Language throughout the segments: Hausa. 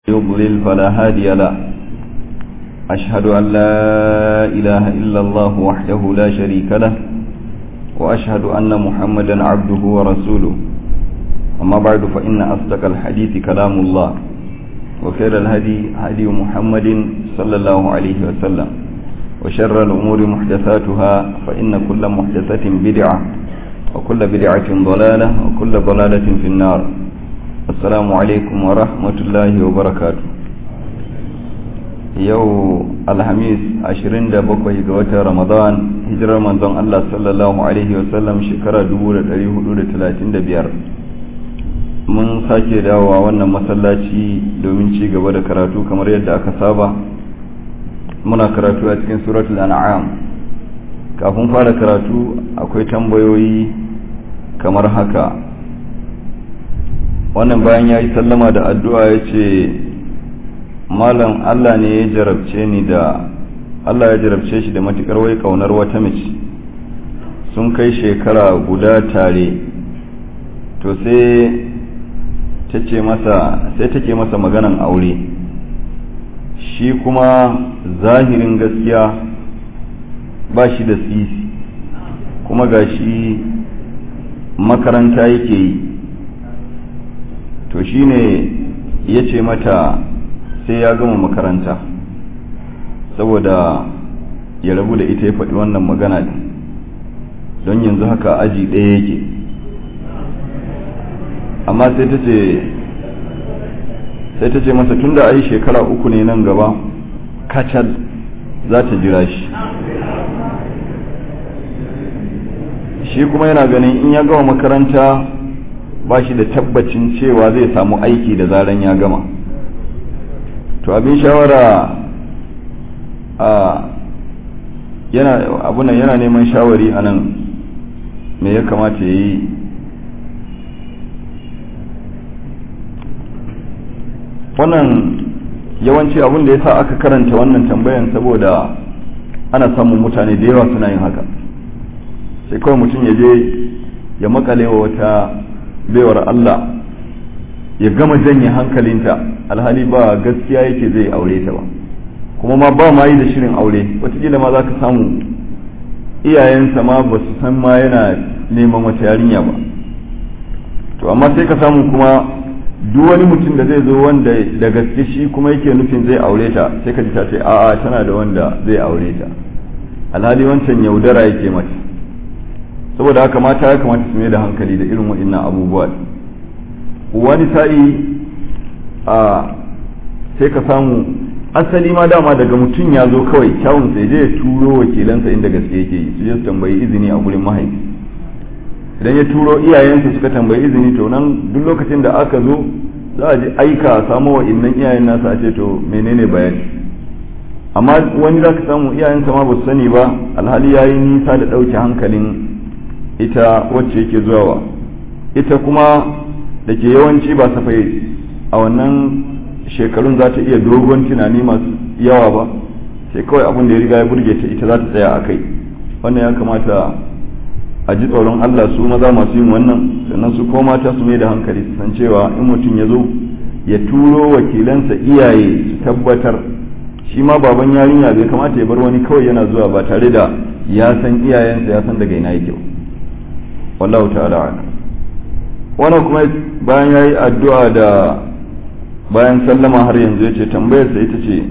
يضلل فلا هادي له أشهد أن لا إله إلا الله وحده لا شريك له وأشهد أن محمدا عبده ورسوله أما بعد فإن أصدق الحديث كلام الله وخير الهدي هدي محمد صلى الله عليه وسلم وشر الأمور محدثاتها فإن كل محدثة بدعة وكل بدعة ضلالة وكل ضلالة في النار السلام عليكم ورحمة الله وبركاته yau alhamis 27 ga watan ramadan hijirar manzon Allah sallallahu alaihi wasallam shekara 1435 mun sake dawowa wannan masallaci domin ci gaba da karatu kamar yadda aka saba muna karatu a cikin suratul an'am kafin fara karatu akwai tambayoyi kamar haka wannan bayan ya yi sallama da addu'a ya ce malam Allah ne ya jarabce ni da Allah ya jarabce shi da matukar wai kaunar wata mace sun kai shekara guda tare to sai tace masa sai take masa maganan aure shi kuma zahirin gaskiya ba shi da sisi kuma ga shi makaranta yake yi to shine ya ce mata sai ya gama makaranta saboda ya rabu da ita ya faɗi wannan magana don yanzu haka aji ɗaya yake amma sai ta ce sai ta ce masa tun da ai shekara uku ne nan gaba kacal za ta jira shi shi kuma yana ganin in ya gama makaranta ba shi da tabbacin cewa zai samu aiki da zaran ya gama to abin shawara a yana abunan yana neman shawari a nan me ya kamata ya yi wannan yawanci abin da ya sa aka karanta wannan tambayan saboda ana samun mutane da yawa suna yin haka sai kawai mutum ya je ya makale wa wata baiwar Allah ya gama janye hankalinta alhali ba gaskiya yake zai aure ta ba kuma ma ba ma yi da shirin aure watakila ma za ka samu iyayensa ma ba su san ma yana neman wata yarinya ba to amma sai ka samu kuma duk wani mutum da zai zo wanda da gaske shi kuma yake nufin zai aure ta sai ka ji ta ce a'a tana da wanda zai aure ta alhali wancan yaudara yake mata saboda haka mata ya kamata su mai da hankali da irin waɗannan abubuwa wani sa'i a sai ka samu asali ma dama daga mutum ya zo kawai kyawun sai je ya turo wakilansa inda gaske yake yi su je su tambayi izini a gurin mahaifi idan ya turo iyayensa suka tambayi izini to nan duk lokacin da aka zo za a je aika a samo wa innan iyayen nasa a ce to menene bayani amma wani za ka samu iyayensa ma ba su sani ba alhali ya yi nisa da ɗauke hankalin ita wacce yake zuwa wa ita kuma da ke yawanci ba safai a wannan shekarun za ta iya dogon tunani masu yawa ba sai kawai abin da ya riga ya burge ta ita za ta tsaya a kai wannan ya kamata a ji tsoron Allah su maza masu yin wannan sannan su koma ta su mai da hankali su san cewa in mutum ya zo ya turo wakilansa iyaye su tabbatar shi ma baban yarinya bai kamata ya bar wani kawai yana zuwa ba tare da ya san iyayensa ya san daga ina yake wallahu ta'ala a'lam wannan kuma bayan yayi addu'a da bayan sallama har yanzu yace tambayar sa ita ce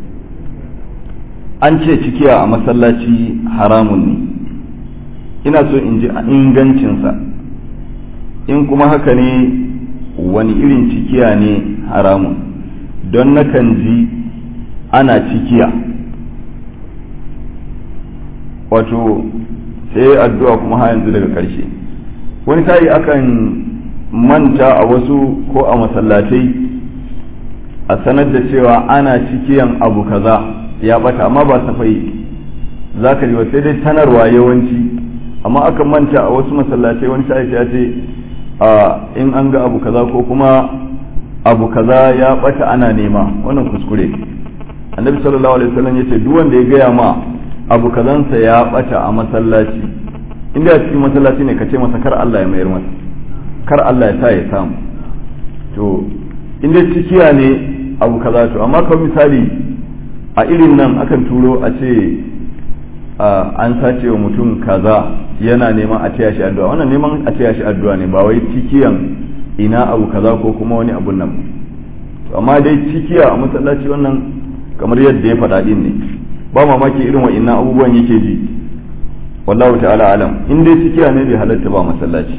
an ce cikiya a masallaci haramun ne ina so in ji ingancinsa in kuma haka ne wani irin cikiya ne haramun don nakan ji ana cikiya wato sai addu'a kuma ha yanzu daga ƙarshe wani sa'i akan manta a wasu ko a masallatai a sanar da cewa ana cikiyan abu kaza ya bata amma ba safai za ka ji ba sai dai sanarwa yawanci amma akan manta a wasu masallatai wani sa'i ya ce in an ga abu kaza ko kuma abu kaza ya bata ana nema wannan kuskure annabi sallallahu alaihi wasallam yace duk wanda ya gaya ma abu kazansa ya bata a masallaci inda a cikin masallaci ne ka ce masa kar Allah ya mayar masa kar Allah ya sa ya samu to inda cikiya ne abu kaza to amma kawai misali a irin nan akan turo a ce an sace wa mutum kaza yana neman a taya shi addu'a wannan neman a taya shi addu'a ne ba wai cikiyan ina abu kaza ko kuma wani abun nan to amma dai cikiya a masallaci wannan kamar yadda ya faɗa din ne ba mamaki irin wa'innan abubuwan yake ji wallahu ta'ala alam in dai cikiya ne bai halatta ba masallaci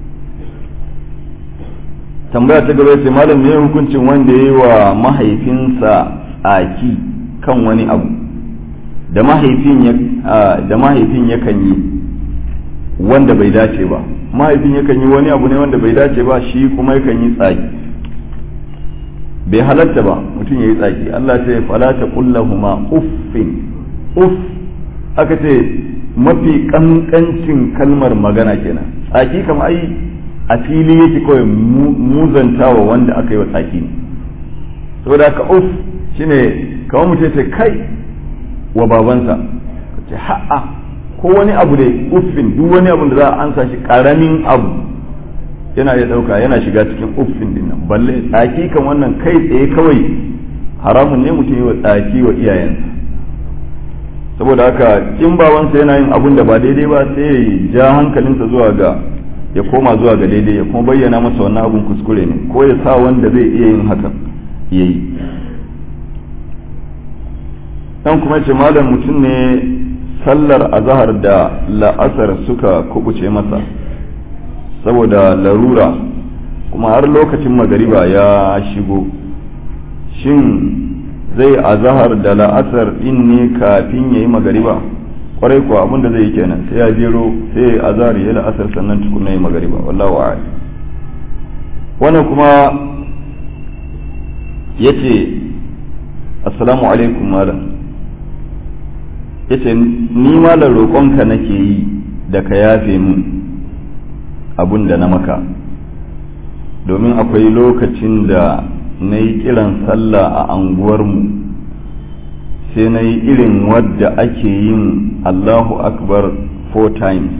tambaya ta gaba sai malam ne hukuncin wanda ya yi wa mahaifinsa aki kan wani abu da mahaifin ya da mahaifin yakan yi wanda bai dace ba mahaifin yakan yi wani abu ne wanda bai dace ba shi kuma yakan yi tsaki bai halatta ba mutum ya yi tsaki Allah ce fala ta kullahuma uffin uff aka ce mafi kankancin kalmar magana kenan tsaki kama ai a fili yake kawai muzantawa wanda aka yi wa tsaki ne saboda haka uff shine kamar mutum ce kai wa babansa ce ha'a ko wani abu da uffin duk wani abu da za a ansa shi karamin abu yana ya dauka yana shiga cikin uffin din nan balle tsaki kan wannan kai tsaye kawai haramun ne mutum yi wa tsaki wa iyayensa saboda haka in babansa yana yin abun da ba daidai ba sai ya ja hankalinsa zuwa ga ya koma zuwa ga daidai ya kuma bayyana masa wannan abun kuskure ne ko ya sa wanda zai iya yin hakan ya yi dan kuma ce malam mutum ne sallar azahar da la'asar suka kubuce masa saboda larura kuma har lokacin magariba ya shigo shin zai azahar da la'asar din ne kafin ya yi magariba kwarai kuwa abin da zai yi kenan sai ya jero sai ya azahar ya la'asar sannan tukuna yi magariba wallahu a'ala wannan kuma ya ce assalamu alaikum malam ya ce ni malam roƙonka nake yi da ka yafe mun abun da na maka domin akwai lokacin da na yi kiran sallah a anguwarmu sai na yi irin wadda ake yin allahu akbar four times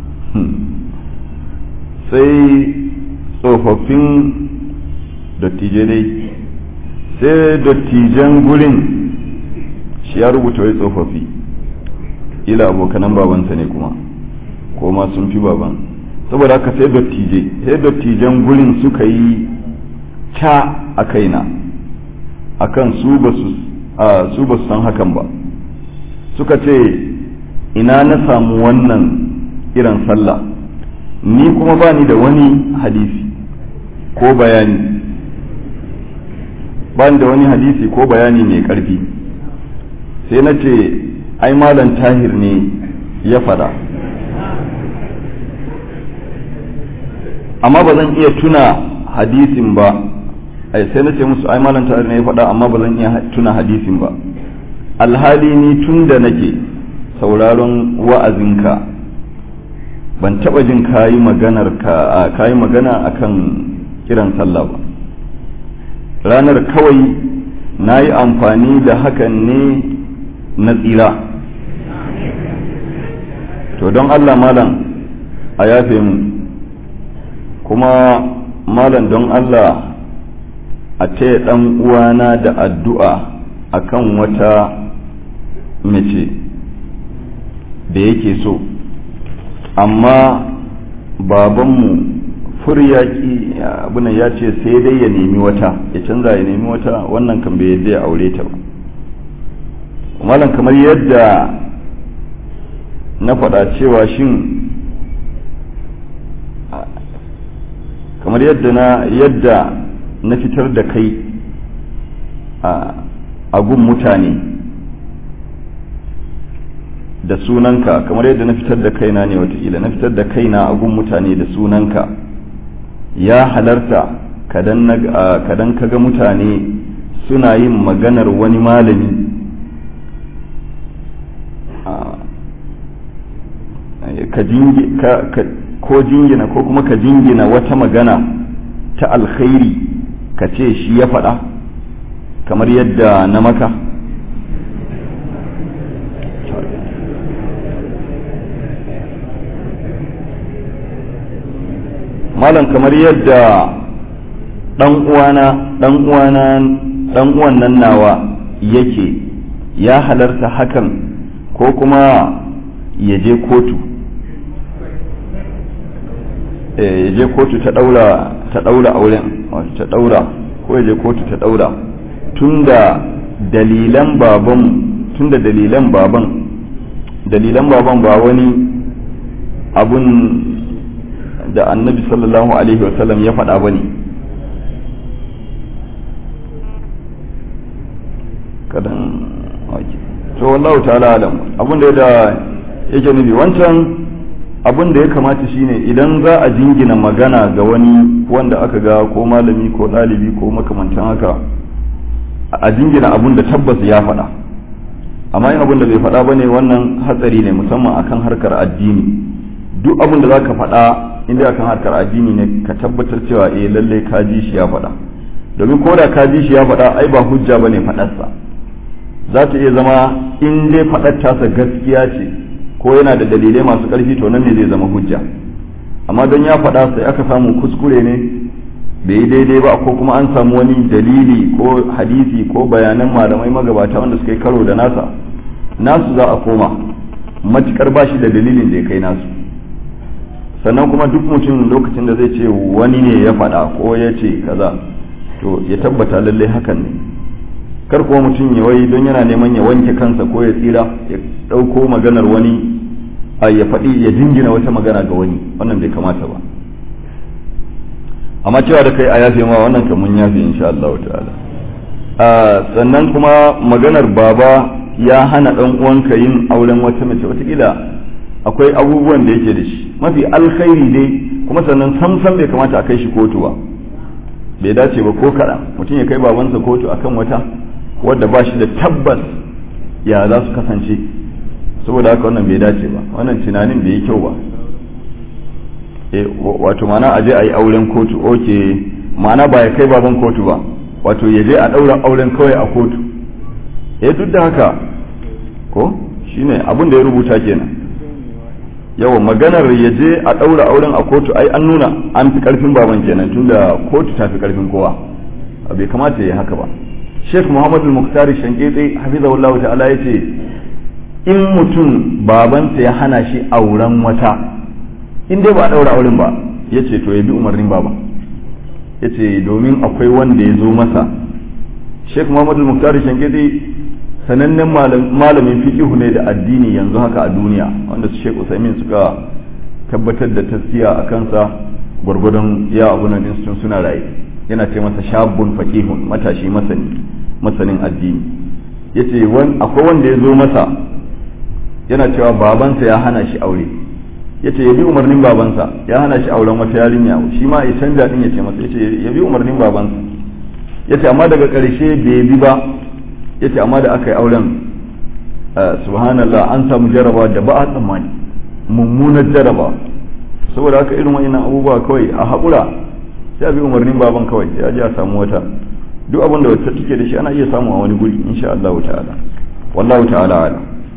sai tsofaffin dattijai dai sai dattijan gurin shi ya rubuta wai tsofaffi ila abokanan babansa ne kuma ko ma sun fi baban saboda haka sai dattijai sai dattijan gurin suka yi ca a kaina akan su ba su su ba su san hakan ba suka ce ina na samu wannan irin sallah ni kuma ba ni da wani hadisi ko bayani ba ni da wani hadisi ko bayani mai karfi sai na ce ai malam tahir ne ya fada amma ba zan iya tuna hadisin ba ai sai na ce musu ai malam tahir ne ya fada amma ba zan iya tuna hadisin ba alhali ni tun da nake sauraron wa'azinka ban taba jin kayi maganar ka kayi magana akan kiran sallah ba ranar kawai na yi amfani da hakan ne na tsira to don Allah malam a yafe mu kuma malam don Allah a taya ɗan uwana da addu'a akan wata mace da yake so amma babanmu furyaki abuna ya ce sai dai ya nemi wata ya canza ya nemi wata wannan kan bai yadda ya aure ta ba malam kamar yadda na faɗa cewa shin kamar yadda na yadda na fitar da kai a gun mutane da sunanka kamar yadda na fitar da kaina ne watakila na fitar da kaina a gun mutane da sunanka ya halarta kadan kaga mutane suna yin maganar wani malami ka ko jingina ko kuma ka jingina wata magana ta alkhairi ka ce shi ya faɗa kamar yadda na maka malam kamar yadda ɗan uwana ɗan uwana dan uwan nan nawa yake ya halarta hakan ko kuma ya je kotu ya je kotu ta daura ta daura auren ta daura ko ya je kotu ta daura tunda dalilan baban tunda dalilan baban dalilan baban ba wani abun da annabi sallallahu alaihi wasallam ya faɗa ba ne kadan to wallahu ta'ala alam abun da da yake nufi wancan abun da ya kamata shine idan za a jingina magana ga wani wanda aka ga ko malami ko ɗalibi ko makamantan haka a jingina abun da tabbas ya faɗa amma yin abun da bai faɗa ba ne wannan hatsari ne musamman akan harkar addini duk abun da za ka faɗa inda akan harkar addini ne ka tabbatar cewa eh lallai ka ji shi ya faɗa domin ko da ka ji shi ya faɗa ai ba hujja bane faɗarsa za ta iya zama in dai faɗar tasa gaskiya ce ko yana da dalilai masu ƙarfi to nan ne zai zama hujja amma don ya faɗa sai aka samu kuskure ne bai yi daidai ba ko kuma an samu wani dalili ko hadisi ko bayanan malamai magabata wanda suka yi karo da nasa nasu za a koma matukar ba shi da dalilin da ya kai nasu sannan kuma duk mutum lokacin da zai ce wani ne ya faɗa ko ya ce kaza to ya tabbata lallai hakan ne kar kuma mutum ya wai don yana neman ya wanke kansa ko ya tsira ya ɗauko maganar wani a ya faɗi ya jingina wata magana ga wani wannan bai kamata ba amma cewa da kai a yafe ma wannan kan mun yafe insha Allah ta'ala sannan kuma maganar baba ya hana ɗan uwanka yin auren wata mace watakila akwai abubuwan da yake da shi mafi alkhairi dai kuma sannan samsam bai kamata a kai shi kotu ba bai dace ba ko kaɗan mutum ya kai babansa kotu akan wata wadda ba shi da tabbas ya za su kasance saboda haka wannan bai dace ba wannan tunanin bai yi kyau ba wato mana a je a yi auren kotu oke mana ba ya kai baban kotu ba wato ya je a ɗaura auren kawai a kotu eh duk da haka ko shine abin da ya rubuta kenan yawa maganar ya je a ɗaura auren a kotu ai an nuna an fi ƙarfin baban kenan tunda kotu ta fi ƙarfin kowa bai kamata ya yi haka ba sheikh muhammadu muktari shanketse hafizahullahu ta'ala ya ce in mutum babansa ya hana shi auren wata in dai ba a ɗaura auren ba ya ce to ya bi umarnin baba ya ce domin akwai wanda ya zo masa sheikh muhammadu muktari shanketse sanannen malamin fiqihu ne da addini yanzu haka a duniya wanda su sheikh usaimin suka tabbatar da tasfiya a kansa gwargwadon ya abunan din suna raye yana ce masa shabun faqihun matashi masani masanin addini yace akwai wanda ya zo masa yana cewa babansa ya hana shi aure yace ya bi umarnin babansa ya hana shi auren wata yarinya shi ma ya canja din yace masa yace ya bi umarnin babansa yace amma daga ƙarshe bai bi ba yace amma da aka yi auren subhanallah an samu jaraba da ba a tsammani mummunar jaraba saboda haka irin wa'annan abubuwa kawai a haƙura sai a bi umarnin baban kawai sai a je a samu wata duk abin da wata take da shi ana iya samu a wani guri insha Allah ta'ala wallahu ta'ala ala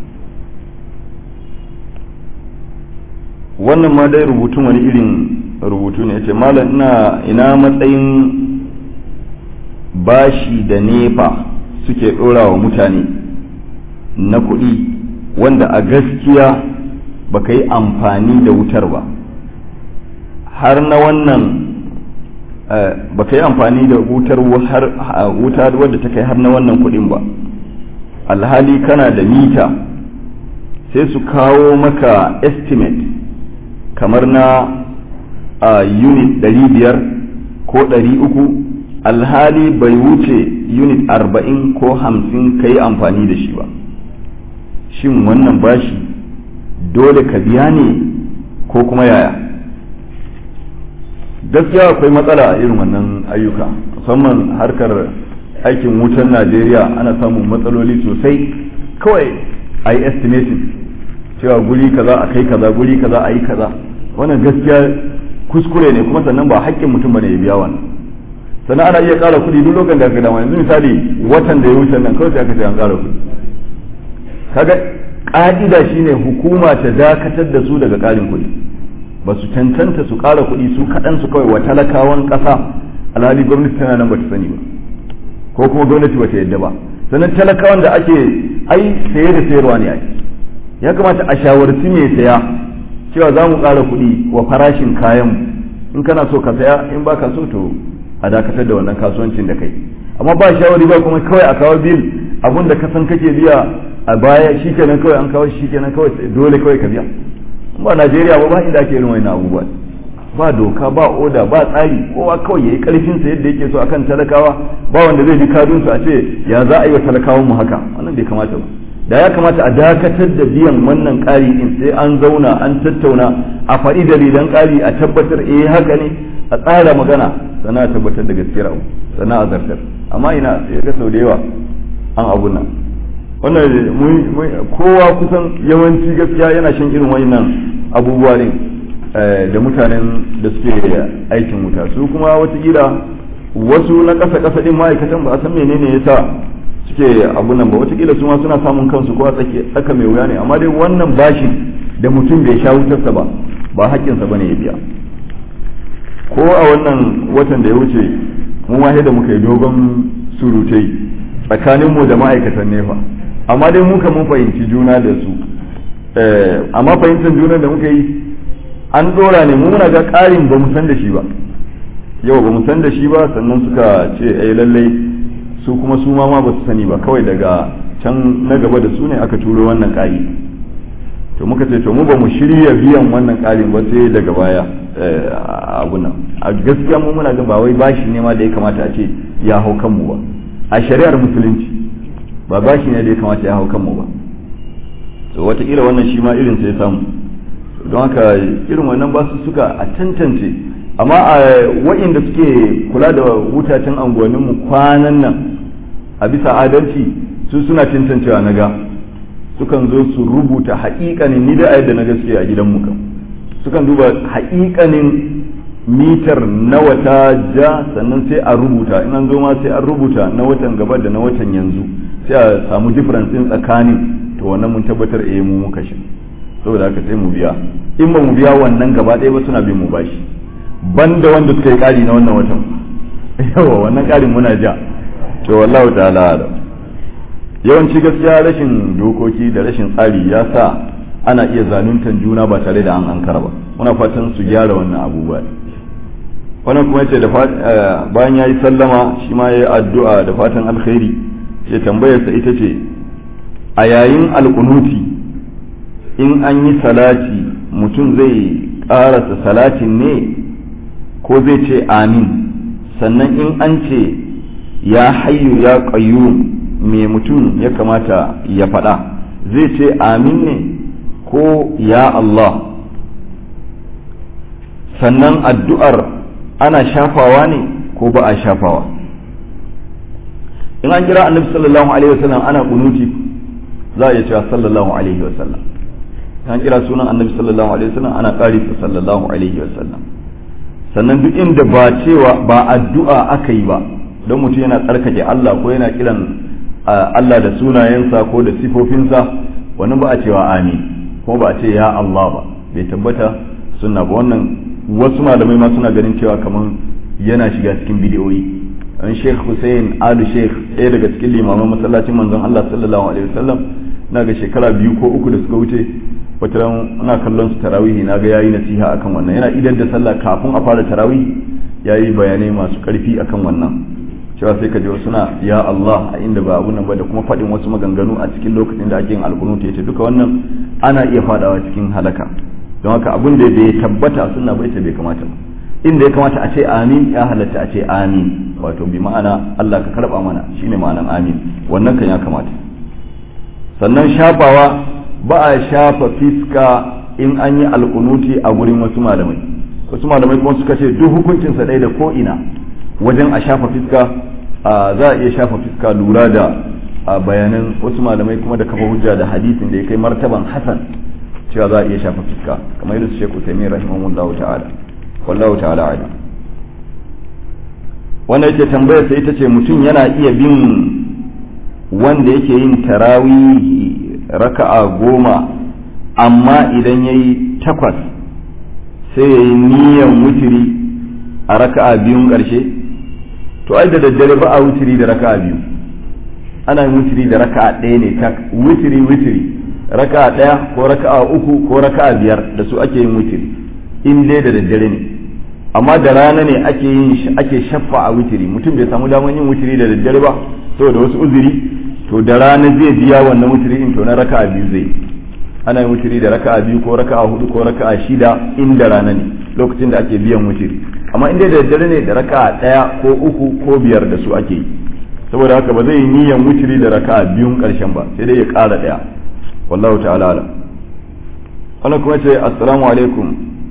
wannan ma dai rubutun wani irin rubutu ne yace malam ina ina matsayin bashi da nefa suke ɗora wa mutane na kuɗi wanda a gaskiya ba ka yi amfani da wutar ba har na wannan ba ka yi amfani da wutar wuta wadda ta kai har na wannan kuɗin ba alhali kana da mita sai su kawo maka estimate kamar na unit 500 ko 300 alhali bai wuce unit arba'in ko hamsin ka yi amfani da shi ba shin wannan bashi dole ka biya ne ko kuma yaya gaskiya akwai matsala a irin wannan ayyuka musamman harkar aikin wutan najeriya ana samun matsaloli sosai kawai a yi estimating cewa guri kaza a kai kaza guri kaza a yi kaza wannan gaskiya kuskure ne kuma sannan ba haƙƙin mutum bane ya biya wannan sannan ana iya ƙara kuɗi duk lokacin da aka dama yanzu misali watan da ya wuce nan kawai sai aka ce an ƙara kuɗi kaga ƙa'ida shine hukuma ta dakatar da su daga ƙarin kuɗi ba su cancanta su ƙara kuɗi su kaɗan su kawai wa talakawan ƙasa alhali gwamnati tana nan ba ta sani ba ko kuma gwamnati bata yadda ba sannan talakawan da ake ai saye da sayarwa ne ai ya kamata a shawarci mai saya cewa za mu ƙara kuɗi wa farashin kayan in kana so ka saya in ba ka so to a dakatar da wannan kasuwancin da kai amma ba shawari ba kuma kawai a kawo bil abun da ka san kake biya a baya shikenan kawai an kawo shikenan kawai dole kawai ka biya ba Najeriya ba ba inda ake irin wannan abubuwa ba doka ba oda ba tsari kowa kawai yayi karfin sa yadda yake so akan talakawa ba wanda zai ji kadun su a ce ya za a yi wa talakawan mu haka wannan bai kamata ba da ya kamata a dakatar da biyan wannan ƙari din sai an zauna an tattauna a faɗi dalilan ƙari a tabbatar eh haka ne a tsara magana sannan a tabbatar da gaskiyar abu sannan a zartar amma ina sai ga sau da yawa an abu nan wannan kowa kusan yawanci gaskiya yana shan irin wannan abubuwa ne da mutanen da suke aikin wuta su kuma watakila wasu na ƙasa ƙasa din ma'aikatan ba a san menene yasa suke abu nan ba watakila su ma suna samun kansu ko a tsaka mai wuya ne amma dai wannan bashin da mutum bai sha wutarsa ba ba haƙƙinsa ba ne ya biya ko a wannan watan da ya wuce mu ma da muka yi dogon surutai tsakaninmu da ma'aikatan nefa amma dai muka mun fahimci juna da su amma fahimtar juna da muka yi an dora ne mu muna ga ƙarin ba mu san da shi ba yau ba mu san da shi ba sannan suka ce ai lallai su kuma su ma ba su sani ba kawai daga can na gaba da su ne aka turo wannan ƙari to muka ce to mu ba mu shirya biyan wannan ƙarin ba sai daga baya abu nan a gaskiya mu muna ga ba wai bashi ne ma da ya kamata a ce ya hau kanmu ba a shari'ar musulunci ba bashi ne da ya kamata ya hau kanmu ba so wataƙila wannan shi ma irin sai samu don haka irin wannan ba su suka a tantance amma a wa'inda suke kula da wutacen anguwanninmu kwanan nan a bisa adalci su suna tantancewa na ga sukan zo su rubuta haƙiƙanin ni da yadda na gaske a gidanmu kan sukan duba haƙiƙanin mitar na wata ja sannan sai a rubuta in an zo ma sai an rubuta na watan gaba da na watan yanzu sai a samu difference din tsakanin to wannan mun tabbatar eh mu muka shi saboda haka sai mu biya in ba mu biya wannan gaba ɗaya ba suna bin mu bashi banda wanda suka yi ƙari na wannan watan yawa wannan ƙarin muna ja to wallahu ta'ala alam yawanci gaskiya rashin dokoki da rashin tsari ya sa ana iya zaluntan juna ba tare da an ankara ba muna fatan su gyara wannan abubuwa wannan kuma yace da bayan yayi sallama shi ma yayi addu'a da fatan alkhairi ya tambayarsa ita ce a yayin alkunuti in an yi salati mutum zai ƙarasa salatin ne ko zai ce amin sannan in an ce ya hayyu ya qayyum me mutum ya kamata ya faɗa zai ce amin ne ko ya Allah sannan addu'ar ana shafawa ne ko ba a shafawa in an kira annabi sallallahu alaihi wasallam ana kunuti za a iya cewa sallallahu alaihi wasallam in an kira sunan annabi sallallahu alaihi wasallam ana ƙari sallallahu alaihi wasallam sannan duk inda ba cewa ba addu'a aka yi ba don mutum yana tsarkake Allah ko yana kiran Allah da sunayensa ko da sifofinsa wannan ba a cewa amin kuma ba a ce ya Allah ba bai tabbata sunna ba wannan wasu malamai ma suna ganin cewa kamar yana shiga cikin bidiyoyi an sheikh hussein alu sheikh ɗaya daga cikin limaman masallacin manzon Allah sallallahu alaihi wasallam na ga shekara biyu ko uku da suka wuce wata ran ana kallon su tarawihi na ga yayi nasiha akan wannan yana idan da sallah kafin a fara tarawih yayi bayanai masu karfi akan wannan cewa sai ka ji wasu na ya Allah a inda ba abun nan ba da kuma faɗin wasu maganganu a cikin lokacin da ake yin alkunut yace duka wannan ana iya fadawa cikin halaka don haka abun da bai tabbata sunna bai ta bai kamata ba inda ya kamata a ce amin ya halatta a ce amin wato bi ma'ana Allah ka karba mana shine ma'anan amin wannan kan ya kamata sannan shafawa ba a shafa fiska in an yi alkunuti a gurin wasu malamai wasu malamai kuma suka ce duk hukuncinsa ɗaya da ko ina wajen a shafa fiska za a iya shafa fiska lura da bayanan wasu malamai kuma da kafa hujja da hadisin da ya kai martaban hasan cewa za a iya shafa fiska kamar yadda su shekku taimiyar rahimahullahu ta'ala wallahu ta'ala ala wanda yake tambayar sai ita ce mutum yana iya bin wanda yake yin tarawihi raka'a goma amma idan ya yi takwas sai ya yi niyan wutiri a raka'a biyun ƙarshe to ai da daddare ba a wutiri da raka'a biyu ana yin wutiri da raka'a ɗaya ne ta wutiri wutiri raka'a ɗaya ko raka'a uku ko raka'a biyar da su ake yin wutiri in dai da daddare ne amma da rana ne ake yin ake shaffa a wutiri mutum bai samu damar yin wutiri da daddare ba saboda wasu uzuri to da rana zai biya wannan wutiri in to na raka'a biyu zai ana yin wutiri da raka'a biyu ko raka'a hudu ko raka'a shida in da rana ne lokacin da ake biyan wutiri amma in dai da daddare ne da raka'a ɗaya ko uku ko biyar da su ake yi saboda haka ba zai yi niyan wutiri da raka'a biyun karshen ba sai dai ya ƙara ɗaya wallahu ta'ala alam wannan kuma ce assalamu alaikum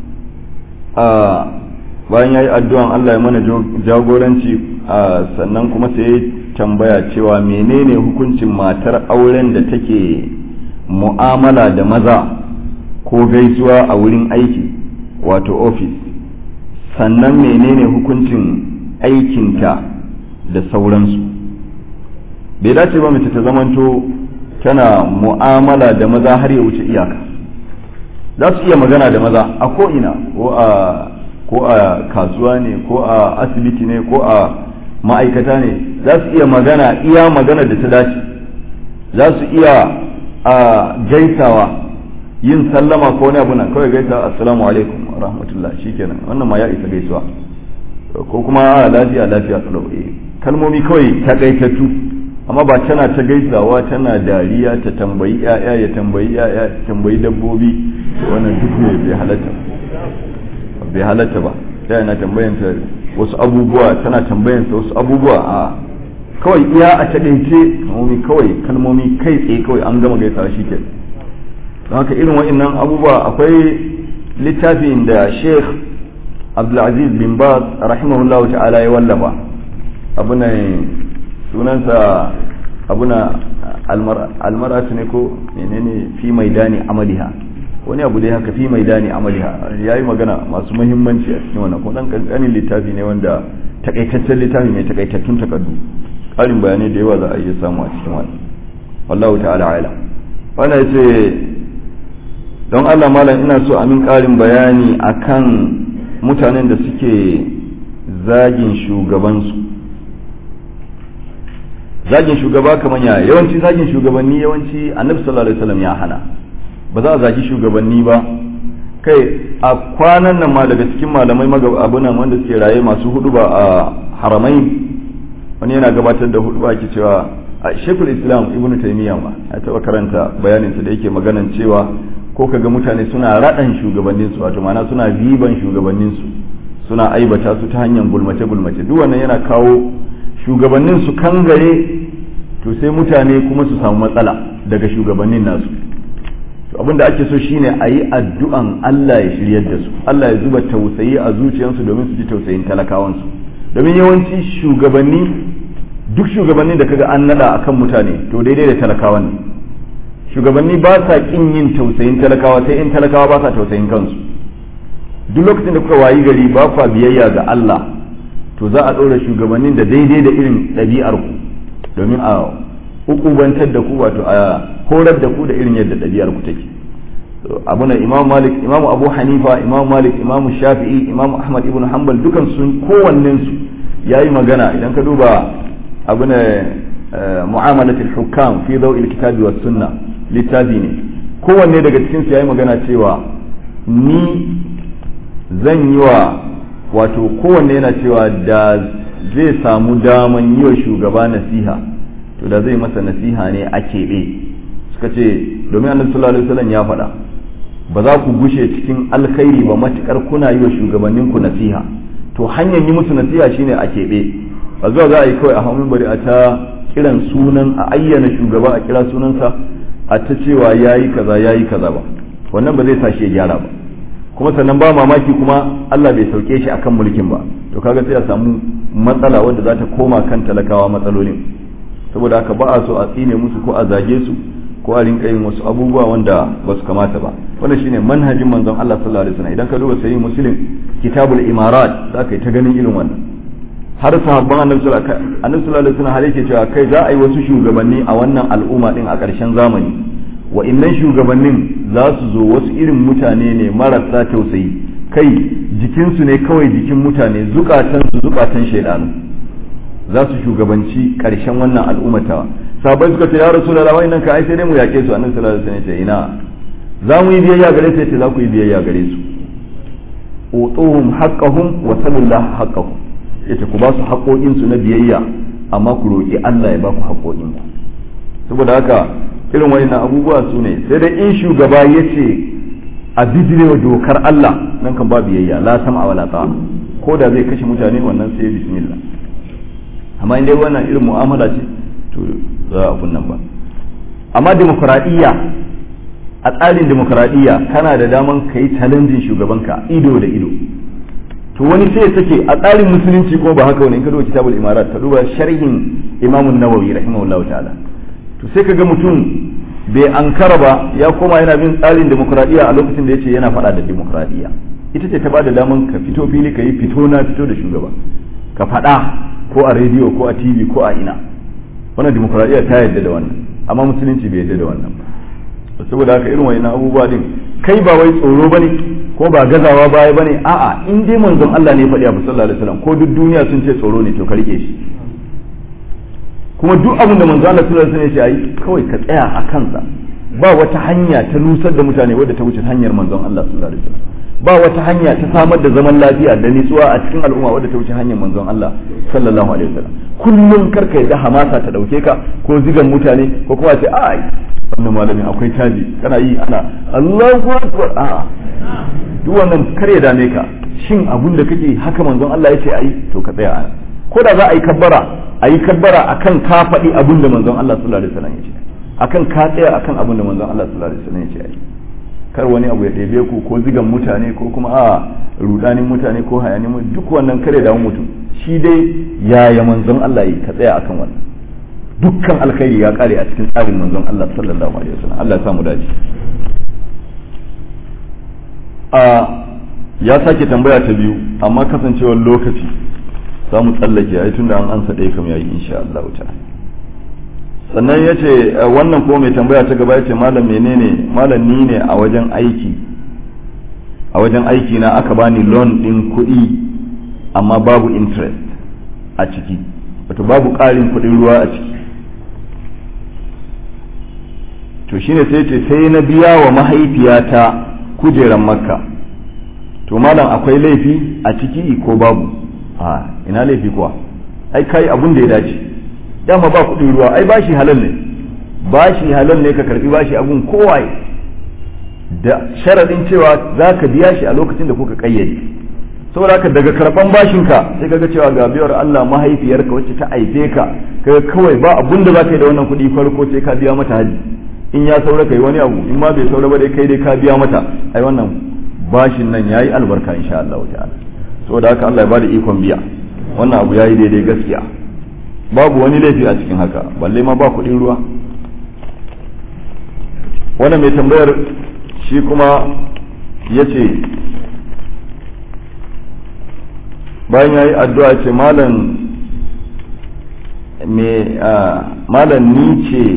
a bayan yayi addu'an Allah ya mana jagoranci sannan kuma sai tambaya cewa menene hukuncin matar auren da take mu'amala da maza ko gaisuwa a wurin aiki wato ofis sannan menene hukuncin aikinta da sauransu bai dace ba mace ta zamanto tana mu'amala da maza har ya wuce iyaka za su iya magana da maza a ko'ina ko a ko a kasuwa ne ko a asibiti ne ko a ma'aikata ne za su iya magana iya magana da ta dace za su iya a gaisawa yin sallama ko wani abu nan kawai gaisa assalamu alaikum wa rahmatullah shikenan wannan ma ya isa gaisuwa ko kuma lafiya lafiya tsalo kalmomi kawai takaitattu amma ba tana ta gaisawa tana dariya ta tambayi ya'ya ya tambayi ya'ya ta tambayi dabbobi wannan duk ne bai halatta bai halatta ba ta yana tambayanta wasu abubuwa tana tambayanta wasu abubuwa a kawai iya a taɗaice kalmomi kawai kalmomi kai tsaye kawai an gama gaisawa shi ke don haka irin wa'annan abubuwa akwai littafin da sheikh abdulaziz bin baz rahimahullah ta'ala ya wallafa abu ne sunansa abuna almaratu ne ko menene fi maidani amaliha wani abu dai haka fi maidani amaliha ya yi magana masu muhimmanci a cikin wannan ko dan kankanin littafi ne wanda takaitaccen littafi mai takaitattun takardu ƙarin bayanai da yawa za a iya samu a cikin wannan wallahu ta'ala ala wannan yace don Allah malam ina so amin ƙarin bayani akan mutanen da suke zagin shugabansu zagin shugaba kamar ya yawanci zagin shugabanni yawanci annabi sallallahu alaihi wasallam ya hana ba za a zagi shugabanni ba kai a kwanan nan ma daga cikin malamai abunan wanda suke raye masu hudu ba a haramai wani yana gabatar da hudu ba ke cewa a shekul islam ibn taymiya ma ya taba karanta bayaninsa da yake maganan cewa ko kaga mutane suna raɗan shugabanninsu wato ma'ana suna biban shugabanninsu suna aibata su ta hanyar gulmace gulmace duk wannan yana kawo shugabannin su kangare to sai mutane kuma su samu matsala daga shugabannin nasu to abinda ake so shine a yi addu'an Allah ya shiryar da su Allah ya zuba tausayi a zuciyarsu domin su ji tausayin talakawansu domin yawanci shugabanni duk shugabannin da kaga an nada akan mutane to daidai da talakawa ne shugabanni ba sa kin yin tausayin talakawa sai in talakawa ba sa tausayin kansu duk lokacin da kuka wayi gari ba kwa biyayya ga Allah to za a ɗora shugabannin da daidai da irin ɗabi'ar ku domin a hukubantar da ku wato a horar da ku da irin yadda ɗabi'ar ku take abu na imam malik imam abu hanifa imam malik imam shafi'i imam ahmad ibn hanbal dukan sun kowannen su yayi magana idan ka duba abu na mu'amalatul hukam fi daw'il kitabi was sunna littafi ne kowanne daga cikin su yayi magana cewa ni zan yi wa wato kowanne yana cewa da zai samu daman yi wa shugaba nasiha to da zai masa nasiha ne a keɓe suka ce domin annabi sallallahu alaihi wasallam ya faɗa ba za ku gushe cikin alkhairi ba matukar kuna yi wa shugabannin ku nasiha to hanyar yi musu nasiha shine a keɓe ba zuwa za a yi kawai a hannun bari a ta kiran sunan a ayyana shugaba a kira sunansa a ta cewa yayi kaza yayi kaza ba wannan ba zai sa shi ya gyara ba kuma sannan ba mamaki kuma Allah bai sauke shi akan mulkin ba to kaga sai a samu matsala wanda za ta koma kan talakawa matsalolin saboda haka ba a so a tsine musu ko a zage su ko a rinka yin wasu abubuwa wanda ba su kamata ba wannan shine manhajin manzon Allah sallallahu alaihi wasallam idan ka duba sahih muslim kitabul imarat za ka yi ta ganin irin wannan har sahabban annabi sallallahu alaihi wasallam har yake cewa kai za a yi wasu shugabanni a wannan al'umma din a ƙarshen zamani wa'innan shugabannin za su zo wasu irin mutane ne marasa tausayi kai jikinsu ne kawai jikin mutane zukatansu zukatan shaidanu za su shugabanci karshen wannan al'ummata sabai suka ce ya rasulullah wa'annan ka ai sai dai mu yake su annabi sallallahu alaihi wasallam ya ce ina za mu yi biyayya gare su yace za ku yi biyayya gare su utuhum haqqahum wa sallallahu haqqahum yace ku ba su haƙoƙin su na biyayya amma ku roƙi Allah ya ba ku haƙoƙin ku saboda haka irin wayannan abubuwa su ne sai dai in shugaba yace a bijirewa dokar Allah nan kan ba biyayya la sam'a wala ta'a ko da zai kashe mutane wannan sai bismillah amma in dai wannan irin mu'amala ce to za a kunnan ba amma demokradiyya a tsarin demokradiyya kana da daman ka yi challenging shugabanka ido da ido to wani sai take a tsarin musulunci ko ba haka wani in ka duba kitabul imarat ka duba sharhin imamun nawawi rahimahullahu ta'ala to sai kaga mutum bai ankara ba ya koma yana bin tsarin demokradiyya a lokacin da yace yana faɗa da demokradiyya ita ce ta bada daman ka fito fili ka yi fito na fito da shugaba ka faɗa ko a rediyo ko a tv ko a ina wannan demokradiyya ta yarda da wannan amma musulunci bai yarda da wannan ba saboda haka irin wayannan abubuwa din kai ba wai tsoro bane ko ba gazawa baya bane a'a in dai manzon Allah ne ya faɗi abu sallallahu alaihi wasallam ko duk duniya sun ce tsoro ne to ka rike shi kuma duk abin da manzon Allah sallallahu alaihi wasallam ya ce ayi kawai ka tsaya a kansa ba wata hanya ta nusar da mutane wadda ta wuce hanyar manzon Allah sallallahu alaihi wasallam ba wata hanya ta samar da zaman lafiya da nitsuwa a cikin al'umma wadda ta wuce hanyar manzon Allah sallallahu alaihi wasallam kullum karka yadda hamasa ta dauke ka ko zigan mutane ko kuma ce ai wannan malamin akwai taji kana yi ana Allahu akbar a duk wannan kar ya dame ka shin abun da kake haka manzon Allah ya ce ayi to ka tsaya ana ko da za a yi kabbara a yi kabbara akan ka faɗi abun da manzon Allah sallallahu alaihi wasallam ya ce akan ka tsaya akan abun da manzon Allah sallallahu alaihi wasallam ya ce ayi kar wani abu ya ɗebe ku ko zigan mutane ko kuma a rudanin mutane ko hayanin mu duk wannan kare da mutum shi dai yaya manzon Allah yi ka tsaya akan wannan dukkan alkhairi ya kare a cikin tsarin manzon Allah sallallahu alaihi wasallam Allah ya samu dace a ya sake tambaya ta biyu amma kasancewar lokaci za mu tsallake ai tunda an ansa ɗaya kam yayi insha Allah ta'ala sannan ya ce wannan ko mai tambaya ta gaba ya ce malam menene malam ni ne a wajen aiki a wajen aiki na aka bani loan din kuɗi amma babu interest a ciki wato babu ƙarin kuɗin ruwa a ciki to shine sai ce sai na biya wa mahaifiyata kujeran makka to malam akwai laifi a ciki ko babu a ina laifi kuwa ai kai abun da ya dace dama ba kuɗin ruwa ai bashi halal ne bashi halal ne ka karbi bashi abun kowaye da sharadin cewa za ka biya shi a lokacin da kuka kayyade saboda haka daga karban bashinka sai kaga cewa ga biyar Allah mahaifiyarka wacce ta aife ka kaga kawai ba abun da za ka yi da wannan kuɗi farko sai ka biya mata haji in ya saura kai wani abu in ma bai saura ba dai kai dai ka biya mata ai wannan bashin nan yayi albarka insha Allah ta'ala saboda haka Allah ya bada ikon biya wannan abu yayi daidai gaskiya babu wani laifi a cikin haka balle ma ba kuɗin ruwa wannan mai tambayar shi kuma ya ce bayan ya yi addu'a ce malam ni ce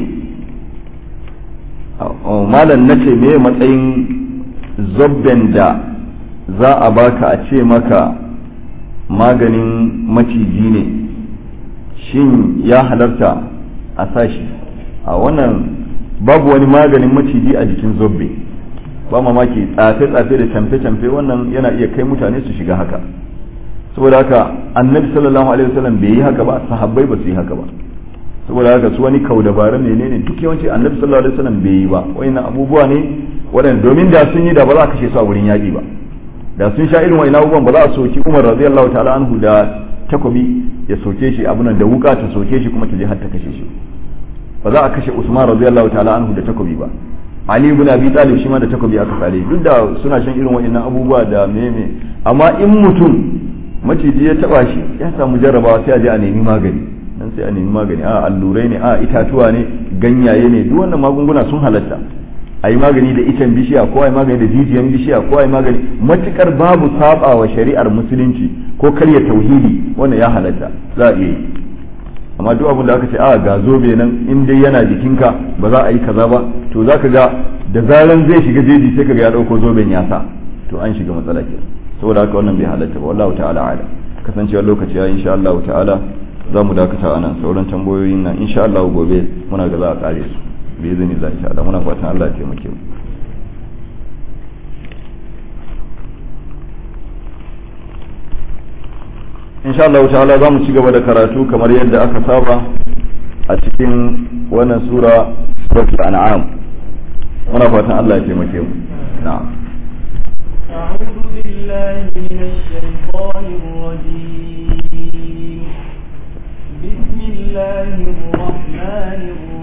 malam na ce me matsayin zobben da za a baka a ce maka maganin maciji ne shin ya halarta a sashi a wannan babu wani maganin maciji a jikin zobbe ba mamaki tsafe-tsafe da camfe-camfe wannan yana iya kai mutane su shiga haka saboda haka annabi sallallahu alaihi wasallam bai yi haka ba sahabbai ba su yi haka ba saboda haka su wani kau dabaran menene duk yawanci annabi sallallahu alaihi wasallam bai yi ba wayannan abubuwa ne waɗanda domin da sun yi da ba za a kashe su a wurin yaƙi ba da sun sha irin wayannan abubuwan ba za a soki Umar radiyallahu ta'ala anhu da takobi ya soke shi abunan da wuka ta soke shi kuma ta je har ta kashe shi ba za a kashe Usman radiyallahu ta'ala anhu da takobi ba Ali ibn Abi Talib shi ma da takobi aka sare duk da suna shan irin wayannan abubuwa da meme amma in mutum maciji ya taba shi ya samu jarrabawa sai a je a nemi magani nan sai a nemi magani a allurai ne a itatuwa ne ganyaye ne duk wannan magunguna sun halatta a yi magani da icen bishiya ko a yi magani da jijiyan bishiya ko a yi magani matukar babu saba wa shari'ar musulunci ko karya tauhidi wannan ya halatta za a iya yi amma duk abin da aka ce a ga zobe nan in dai yana jikinka ba za a yi kaza ba to za ka ga da zaran zai shiga jeji sai ka ga ya dauko zoben ya sa to an shiga matsala ke saboda haka wannan bai halatta ba wallahu ta'ala ala kasancewar lokaci ya insha Allah ta'ala za mu dakata anan sauran tambayoyin nan insha Allah gobe muna ga za a kare su bi izini za insha Allah muna fatan Allah ya taimake mu insha Allah ta'ala za mu ci gaba da karatu kamar yadda aka saba a cikin wannan sura suratul an'am muna fatan Allah ya taimake mu na'am أعوذ بالله من الشيطان الرجيم بسم الله الرحمن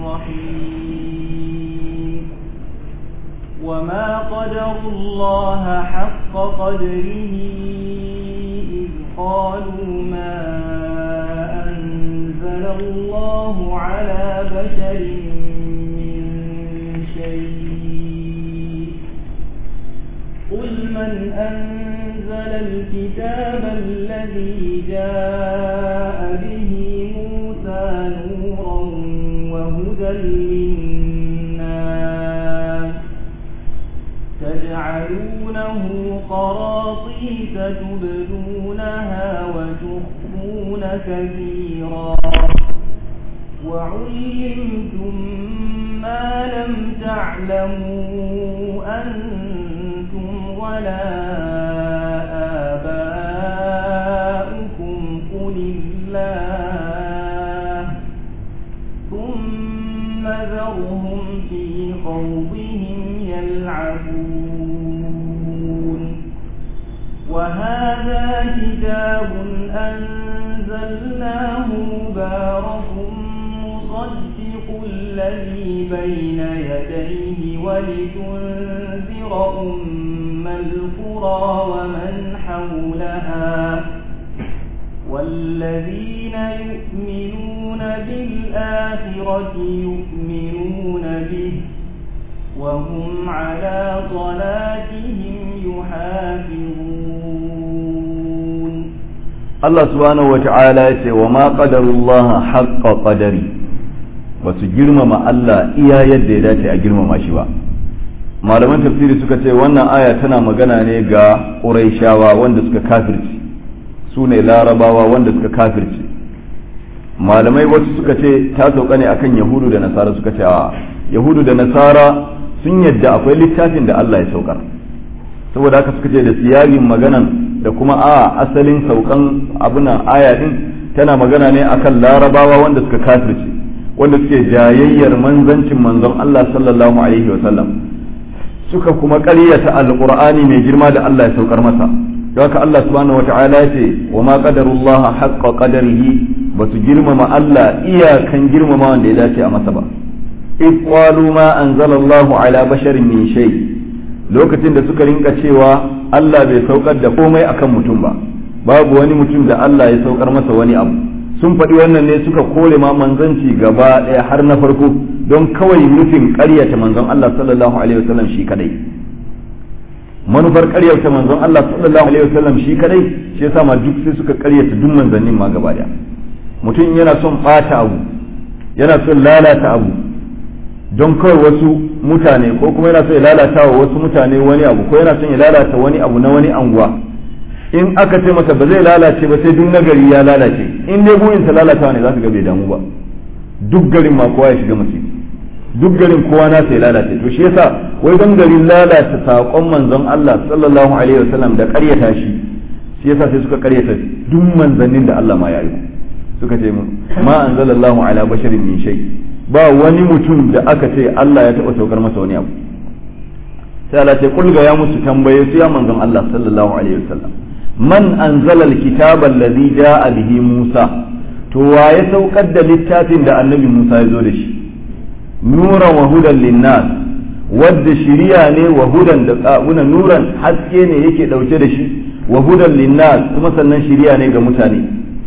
الرحيم وما قدروا الله حق قدره إذ قالوا ما أنزل الله على بشر من شيء قل من أنزل الكتاب الذي جاء به موسى نورا وهدى للناس تجعلونه قراطيس تبدونها وتخفون كثيرا وعلمتم ما لم تعلموا أنتم ولا آباؤكم قل الله ثم ذرهم في خوضهم يلعبون وهذا كتاب أنزلناه مبارك مصدق الذي بين يديه ولتنذر أم القرى ومن حولها والذين يؤمنون بالآخرة يؤمنون به وهم على صلاتهم يحافظون Allah subhanahu wa ta'ala ya ce wa ma qadarullaha haqqa qadari ba su girmama Allah iya yadda ya dace a girmama shi ba malaman tafsiri suka ce wannan aya tana magana ne ga Qurayshawa wanda suka kafirci su ne larabawa wanda suka kafirci malamai wasu suka ce ta sauka ne akan yahudu da nasara suka ce a yahudu da nasara sun yadda akwai littafin da Allah ya saukar saboda haka suka ce da siyagin maganan da kuma a asalin saukan abuna aya din tana magana ne akan larabawa wanda suka kafirce wanda suke jayayyar manzancin manzon Allah sallallahu alaihi wa sallam suka kuma ƙaryata alqur'ani mai girma da Allah ya saukar masa don haka Allah subhanahu wata'ala ya ce wa ma qadarullah haqqa qadarihi ba su girmama Allah iyakan girmama wanda ya dace a masa ba id qalu ma anzalallahu ala basharin min shay lokacin da suka rinka cewa Allah bai saukar da komai akan mutum ba babu wani mutum da Allah ya saukar masa wani abu sun faɗi wannan ne suka kore ma manzanci gaba ɗaya har na farko don kawai nufin ƙaryata manzon Allah sallallahu alaihi wasallam shi kadai manufar ƙaryata manzon Allah sallallahu alaihi wasallam shi kadai shi yasa ma duk sai suka ƙaryata duk manzannin ma gaba ɗaya mutum yana son ɓata abu yana son lalata abu don kawai wasu mutane ko kuma yana son ya lalata wa wasu mutane wani abu ko yana son ya lalata wani abu na wani anguwa in aka ce masa ba zai lalace ba sai duk nagari ya lalace in dai burinsa lalatawa ne za ka ga bai damu ba duk garin ma kowa ya shiga mace duk garin kowa na sai lalace to shi yasa wai don garin lalata saƙon manzon Allah sallallahu alaihi wasallam da ƙaryata shi shi yasa sai suka ƙaryata duk manzannin da Allah ma ya yi suka ce ma anzalallahu ala basharin min shay ba wani mutum da aka ce Allah ya taɓa saukar masa wani abu sai Allah ce kulga ya musu tambaye su ya manzon Allah sallallahu alaihi wasallam man anzala alkitaba allazi jaa bihi Musa to wa ya saukar da littafin da annabi Musa ya zo da shi nuran wa hudan linnas wadda shiriya ne wa hudan da tsabuna nuran haske ne yake dauke da shi wa hudan linnas kuma sannan shiriya ne ga mutane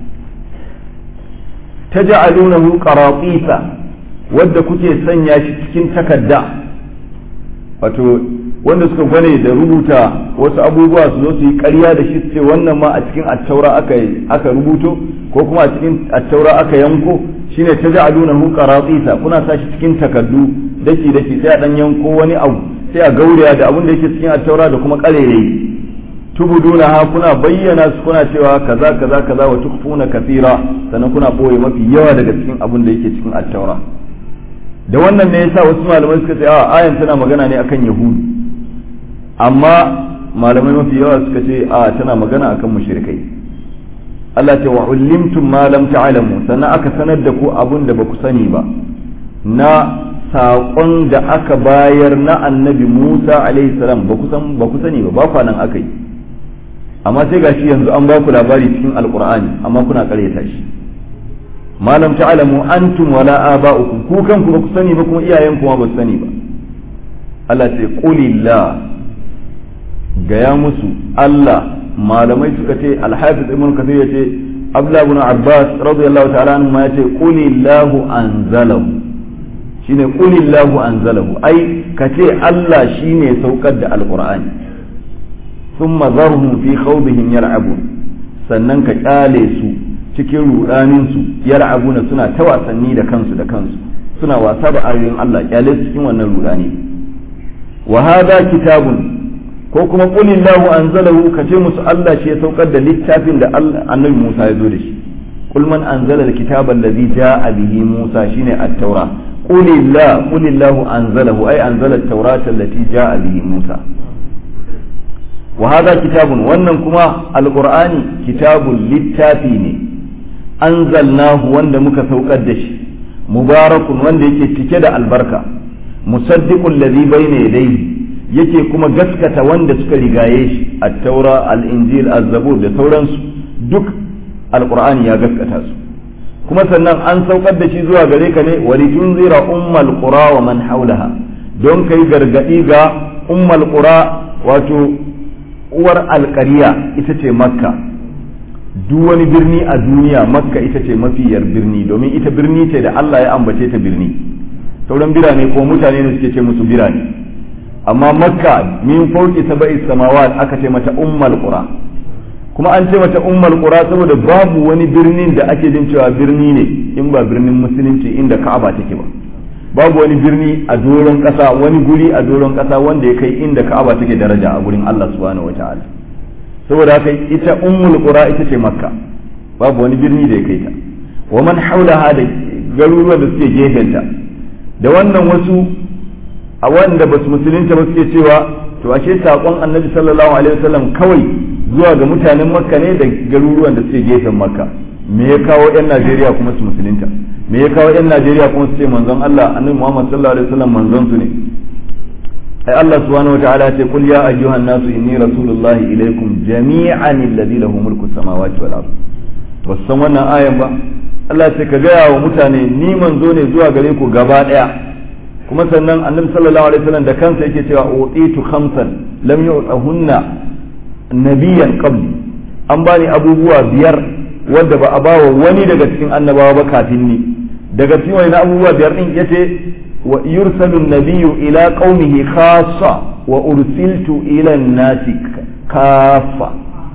taj'alunahu qaratisa wadda kuke sanya shi cikin takadda wato wanda suka gwane da rubuta wasu abubuwa su zo su yi ƙarya da shi su ce wannan ma a cikin attaura aka aka rubuto ko kuma a cikin attaura aka yanko shine taj'alunahu qaratisa kuna sa shi cikin takaddu daki daki sai a dan yanko wani abu sai a gauraya da abin da yake cikin attaura da kuma ƙarerayi tubuduna ha kuna bayyana su kuna cewa kaza kaza kaza wa tukfuna kathira sannan kuna boye mafi yawa daga cikin abin da yake cikin at-taura da wannan ne yasa wasu malamai suka ce a ayan tana magana ne akan yahudu amma malamai mafi yawa suka ce a tana magana akan mushrikai Allah ce wa ulimtum ma lam ta'lamu sannan aka sanar da ku abun da baku sani ba na saƙon da aka bayar na annabi Musa alaihi salam ba san ba ku sani ba ba kwanan aka yi amma sai gashi yanzu an ba ku labari cikin alqur'ani amma kuna ƙaryata shi malam ta'lamu antum wala aba'ukum ku kanku ba ku sani ba kuma iyayen kuma ba su sani ba Allah ce qulillah gaya musu Allah malamai suka ce alhafiz ibn kathir ya ce abdullah ibn abbas radiyallahu ta'ala anhu ma yace qulillahu anzalahu shine qulillahu anzalahu ai kace Allah shine saukar da alqur'ani thumma zarhum fi khawdihim yal'abun sannan ka kyale su cikin rudanin su yal'abuna suna ta wasanni da kansu da kansu suna wasa da ayoyin Allah kyale su cikin wannan rudani wa hadha kitabun ko kuma qulillahu anzalahu kace musu Allah shi ya saukar da littafin da annabi Musa ya zo da shi qul man anzala alkitaba alladhi jaa bihi Musa shine at-taura qulillah qulillahu anzalahu ay anzala at-taurata allati jaa bihi Musa wa hadha kitabun wannan kuma alqur'ani kitabun littafi ne anzalnahu wanda muka saukar da shi mubarakun wanda yake cike da albarka musaddiqul ladhi bayna yadayhi yake kuma gaskata wanda suka rigaye shi at-taura al-injil az-zabur da sauransu duk alqur'ani ya gaskata su kuma sannan an saukar da shi zuwa gare ka ne wa litunzira ummal qura wa man hawlaha don kai gargadi ga ummal qura wato uwar alƙariya ita ce makka duk wani birni a duniya makka ita ce mafiyar birni domin ita birni ce da Allah ya ambace ta birni sauran birane ko mutane ne suke ce musu birane amma makka min fauki saba'i samawat aka ce mata ummal qura kuma an ce mata ummal qura saboda babu wani birnin da ake jin cewa birni ne in ba birnin musulunci inda ka'aba take ba babu wani birni a doron kasa wani guri a doron kasa wanda ya kai inda ka'aba take daraja a gurin Allah subhanahu wataala saboda haka ita ummul qura ita ce makka babu wani birni da ya kai ta wa man haulaha da garuruwan da suke gefenta da wannan wasu a wanda ba su musulunta ba suke cewa to ashe saƙon annabi sallallahu alaihi wasallam kawai zuwa ga mutanen makka ne da garuruwan da suke gefen makka me ya kawo yan najeriya kuma su musulunta me ya kawo yan najeriya kuma su ce manzon allah annabi muhammad sallallahu alaihi wasallam manzon su ne ai allah subhanahu wataala ya ce qul ya ayyuhan nasu inni rasulullahi ilaikum jami'an alladhi lahu mulku samawati wal ard wasan wannan ayan ba Allah ce ka gaya wa mutane ni manzo ne zuwa gare ku gaba daya kuma sannan annabi sallallahu alaihi wasallam da kansa yake cewa utitu khamsan lam yu'tahunna nabiyyan qabli an bani abubuwa biyar wanda ba a bawa wani daga cikin annabawa ba kafin ni daga cikin wani abubuwa biyar din yace wa yursalu nabiyyu ila qaumihi khassa wa ursiltu ila nasi kafa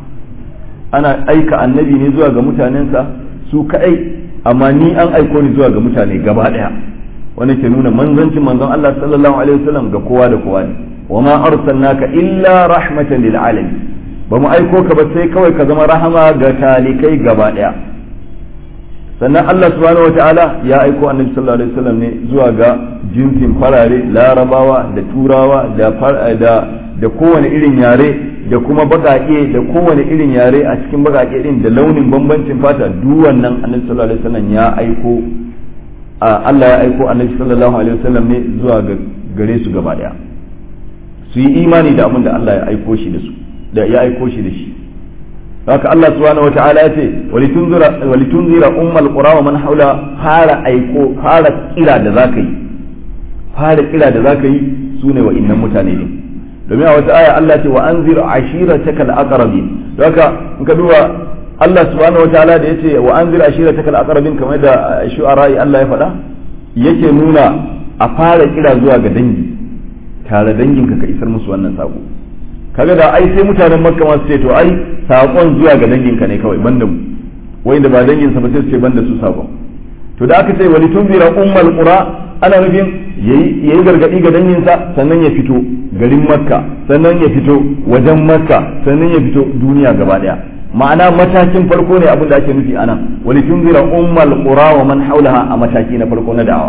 ana aika annabi ne zuwa ga mutanensa su kadai amma ni an aiko ni zuwa ga mutane gaba daya wanda ke nuna manzancin manzon Allah sallallahu alaihi wasallam ga kowa da kowa ne wa ma arsalnaka illa rahmatan lil alamin ba mu aiko ka ba sai kawai ka zama rahama ga talikai gaba daya sannan Allah subhanahu wataala ya aiko annabi sallallahu alaihi wasallam ne zuwa ga jinsin farare larabawa da turawa da da da kowane irin yare da kuma baƙaƙe da kowane irin yare a cikin baƙaƙe din da launin bambancin fata duk wannan annabi sallallahu alaihi wasallam ya aiko Allah ya aiko annabi sallallahu alaihi wasallam ne zuwa gare su gaba daya su yi imani da abin da Allah ya aiko shi da su da ya aiko shi da shi haka Allah subhanahu wataala ya ce walitunzira walitunzira ummal qura wa man haula fara aiko fara kira da zaka yi fara kira da zaka yi sune wa innan mutane ne domin a wata aya Allah ce wa anzir ashiratakal aqrabin haka in ka duba Allah subhanahu wataala da yace wa anzir ashiratakal aqrabin kamar da shu'ara Allah ya faɗa yake nuna a fara kira zuwa ga dangi tare danginka ka isar musu wannan sako kaga da ai sai mutanen makka ma su ce to ai sakon zuwa ga danginka ne kawai banda mu wai da ba danginsa ba sai su ce banda su sakon to da aka ce wali tunzira ummal qura ana nufin yayi gargadi ga danginsa sannan ya fito garin makka sannan ya fito wajen makka sannan ya fito duniya gaba daya ma'ana matakin farko ne abin da ake nufi anan wali tunzira ummal qura wa man haulaha a mataki na farko na da'awa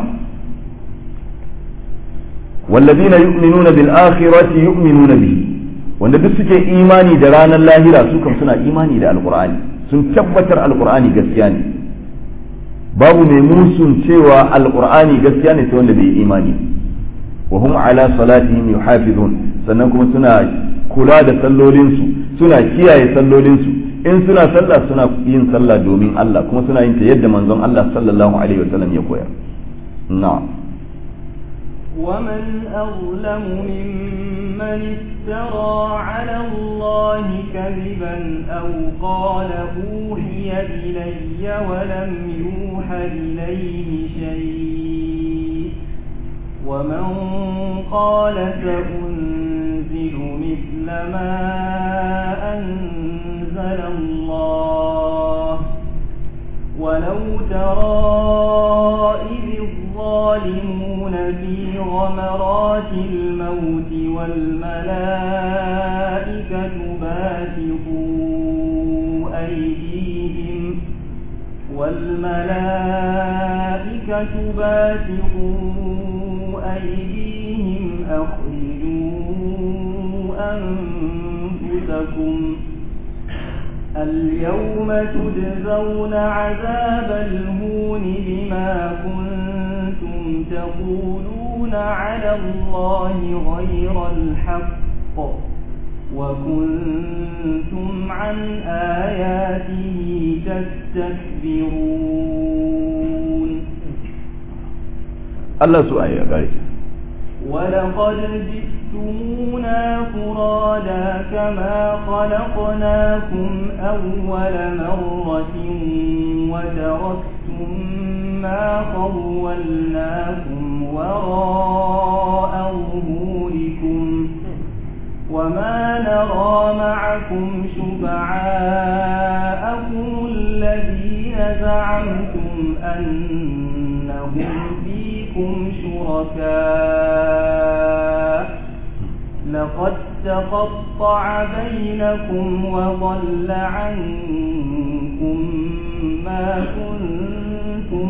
والذين يؤمنون بالآخرة يؤمنون به wanda duk suke imani da ranar lahira su kam suna imani da alkur'ani sun tabbatar alkur'ani gaskiya ne babu mai musun cewa alkur'ani gaskiya ne sai wanda bai imani wa hum ala salatihim yuhafizun sannan kuma suna kula da sallolinsu suna kiyaye sallolinsu in suna sallah suna yin sallah domin Allah kuma suna yin ta yadda manzon Allah sallallahu alaihi wasallam ya koyar na'am ومن أظلم ممن افترى على الله كذبا أو قال أوحي إلي ولم يوح إليه شيء ومن قال سأنزل مثل ما أنزل الله ولو ترى إذ الظالمون في غمرات الموت والملائكة باسطوا أيديهم والملائكة باسطوا أيديهم أخرجوا أنفسكم اليوم تجزون عذاب الهون بما كنتم تقولون على الله غير الحق وكنتم عن آياته تستكبرون الله سؤال يا بارك ولقد جئتمونا فرادا كما خلقناكم أول مرة وتركتم ما خولناكم وراء ظهوركم وما نرى معكم شفعاءكم الذين زعمتم أنهم فيكم شركاء لقد تقطع بينكم وضل عنكم ما كنتم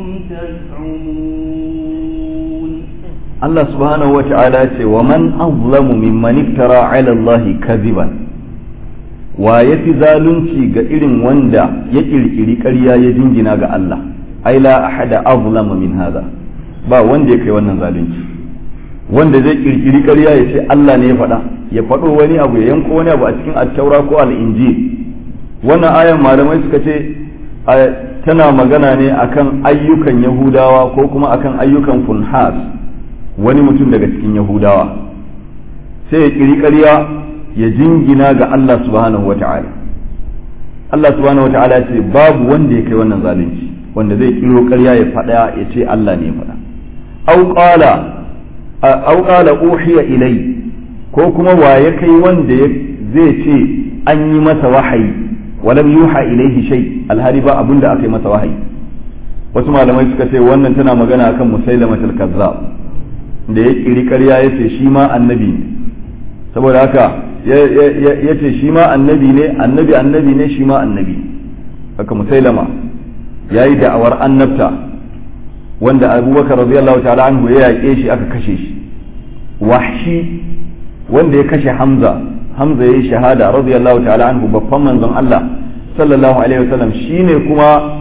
تزعمون Allah subhanahu wa ta'ala ce wa man azlamu mimman iftara ala Allah kaziban wa yafi zalunci ga irin wanda ya kirkiri ƙarya ya jingina ga Allah ai la ahada azlamu min hada ba wanda ya kai wannan zalunci wanda zai kirkiri ƙarya ya ce Allah ne ya faɗa ya faɗo wani abu ya yanko wani abu a cikin attaura ko al'injil wannan ayan malamai suka ce tana magana ne akan ayyukan yahudawa ko kuma akan ayyukan funhas wani mutum daga cikin yahudawa sai ya kiri ƙarya ya jingina ga Allah subhanahu wata'ala Allah subhanahu wata'ala ce babu wanda ya kai wannan zalunci wanda zai kiro ƙarya ya faɗa ya ce Allah ne ya faɗa au qala au qala uhiya ilai ko kuma wa ya kai wanda zai ce an yi masa wahayi walam yuha ilaihi shay alhari ba abinda aka yi masa wahayi wasu malamai suka ce wannan tana magana akan musailamatul kazzab da ya kiri ƙarya ya ce shi ma annabi ne saboda haka ya ce shi ma annabi ne annabi annabi ne shi ma annabi haka musailama ya yi da'awar annabta wanda abubakar radiyallahu ta'ala anhu ya yaƙe shi aka kashe shi wahshi wanda ya kashe hamza hamza ya yi shahada radiyallahu ta'ala anhu babban manzon Allah sallallahu alaihi wasallam shine kuma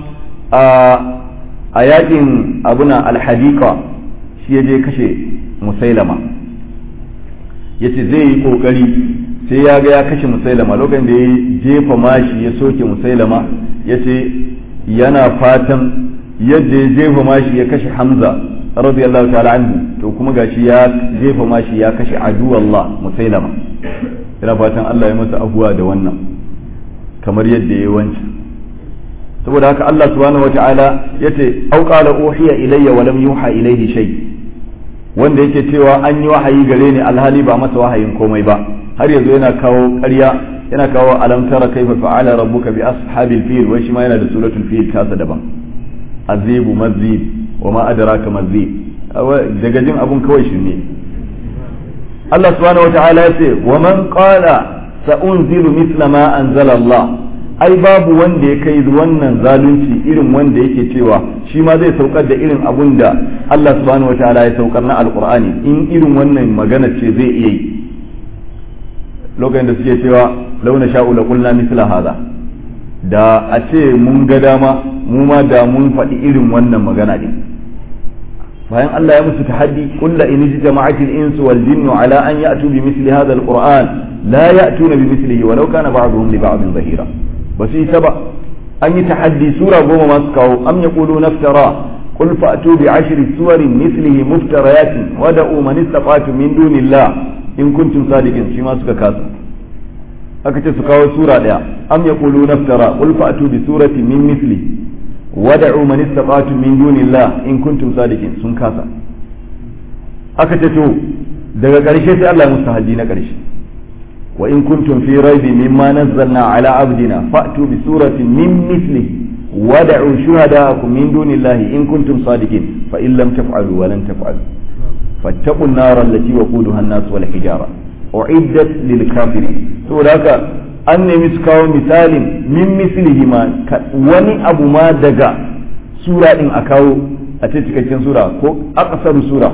a yakin abuna alhadiqa shi ya je kashe musailama ya ce zai yi kokari sai ya ga ya kashe musailama lokacin da ya jefa mashi ya soke musailama ya ce yana fatan yadda ya jefa mashi ya kashe hamza radiyallahu ta'ala anhu to kuma gashi ya jefa mashi ya kashe aduwallah musailama yana fatan Allah ya masa abuwa da wannan kamar yadda ya wancan saboda haka Allah subhanahu wata'ala yace au qala uhiya ilayya wa lam yuha ilayhi shay wanda yake cewa an yi wahayi gare ni alhali ba masa wahayin komai ba har yanzu yana kawo ƙarya yana kawo alam tara kaifa fa'ala rabbuka bi ashabil fil wai shi ma yana da suratul fil tasa daban azibu mazib wa ma adraka mazib daga jin abun kawai shi ne Allah subhanahu wata'ala ya ce wa man qala sa unzilu mithla ma anzala Allah ai babu wanda ya kai wannan zalunci irin wanda yake cewa shi ma zai saukar da irin abun da Allah subhanahu wata'ala ya saukar na alqur'ani in irin wannan magana ce zai iya yi lokacin da suke cewa launa sha'u la qulna mithla hadha da a ce mun ga dama mu ma da mun faɗi irin wannan magana din bayan Allah ya musu tahaddi qul la in jama'at al-insu wal jinnu ala an ya'tu bi mithli hadha al-qur'an la ya'tuna bi mithlihi walau kana ba'dhum li ba'dhin zahira basu yi ba an yi tahaddi sura goma masu kawo am yaqulu naftara قل فأتوا بعشر سور مثله مفتريات ودعوا من استطعتم من دون الله in kuntum sadiqin shi ma suka kasa aka ce su kawo sura daya am yaqulu naftara qul fa'tu bi surati min mithli wad'u man istata'tum min dunillah in kuntum sadiqin sun kasa aka ce to daga ƙarshe sai Allah ya musu haji na ƙarshe wa in kuntum fi raibi mimma nazzalna ala abdina fa'tu bi suratin min mithlihi wad'u shuhada'akum min dunillahi in kuntum sadiqin fa in lam taf'alu wa lan taf'alu فاتقوا النار التي وقودها الناس والحجارة أعدت للكافرين saboda haka an nemi su kawo misalin min mislihi ma wani abu ma daga sura din a kawo a ce cikakken sura ko aqsaru sura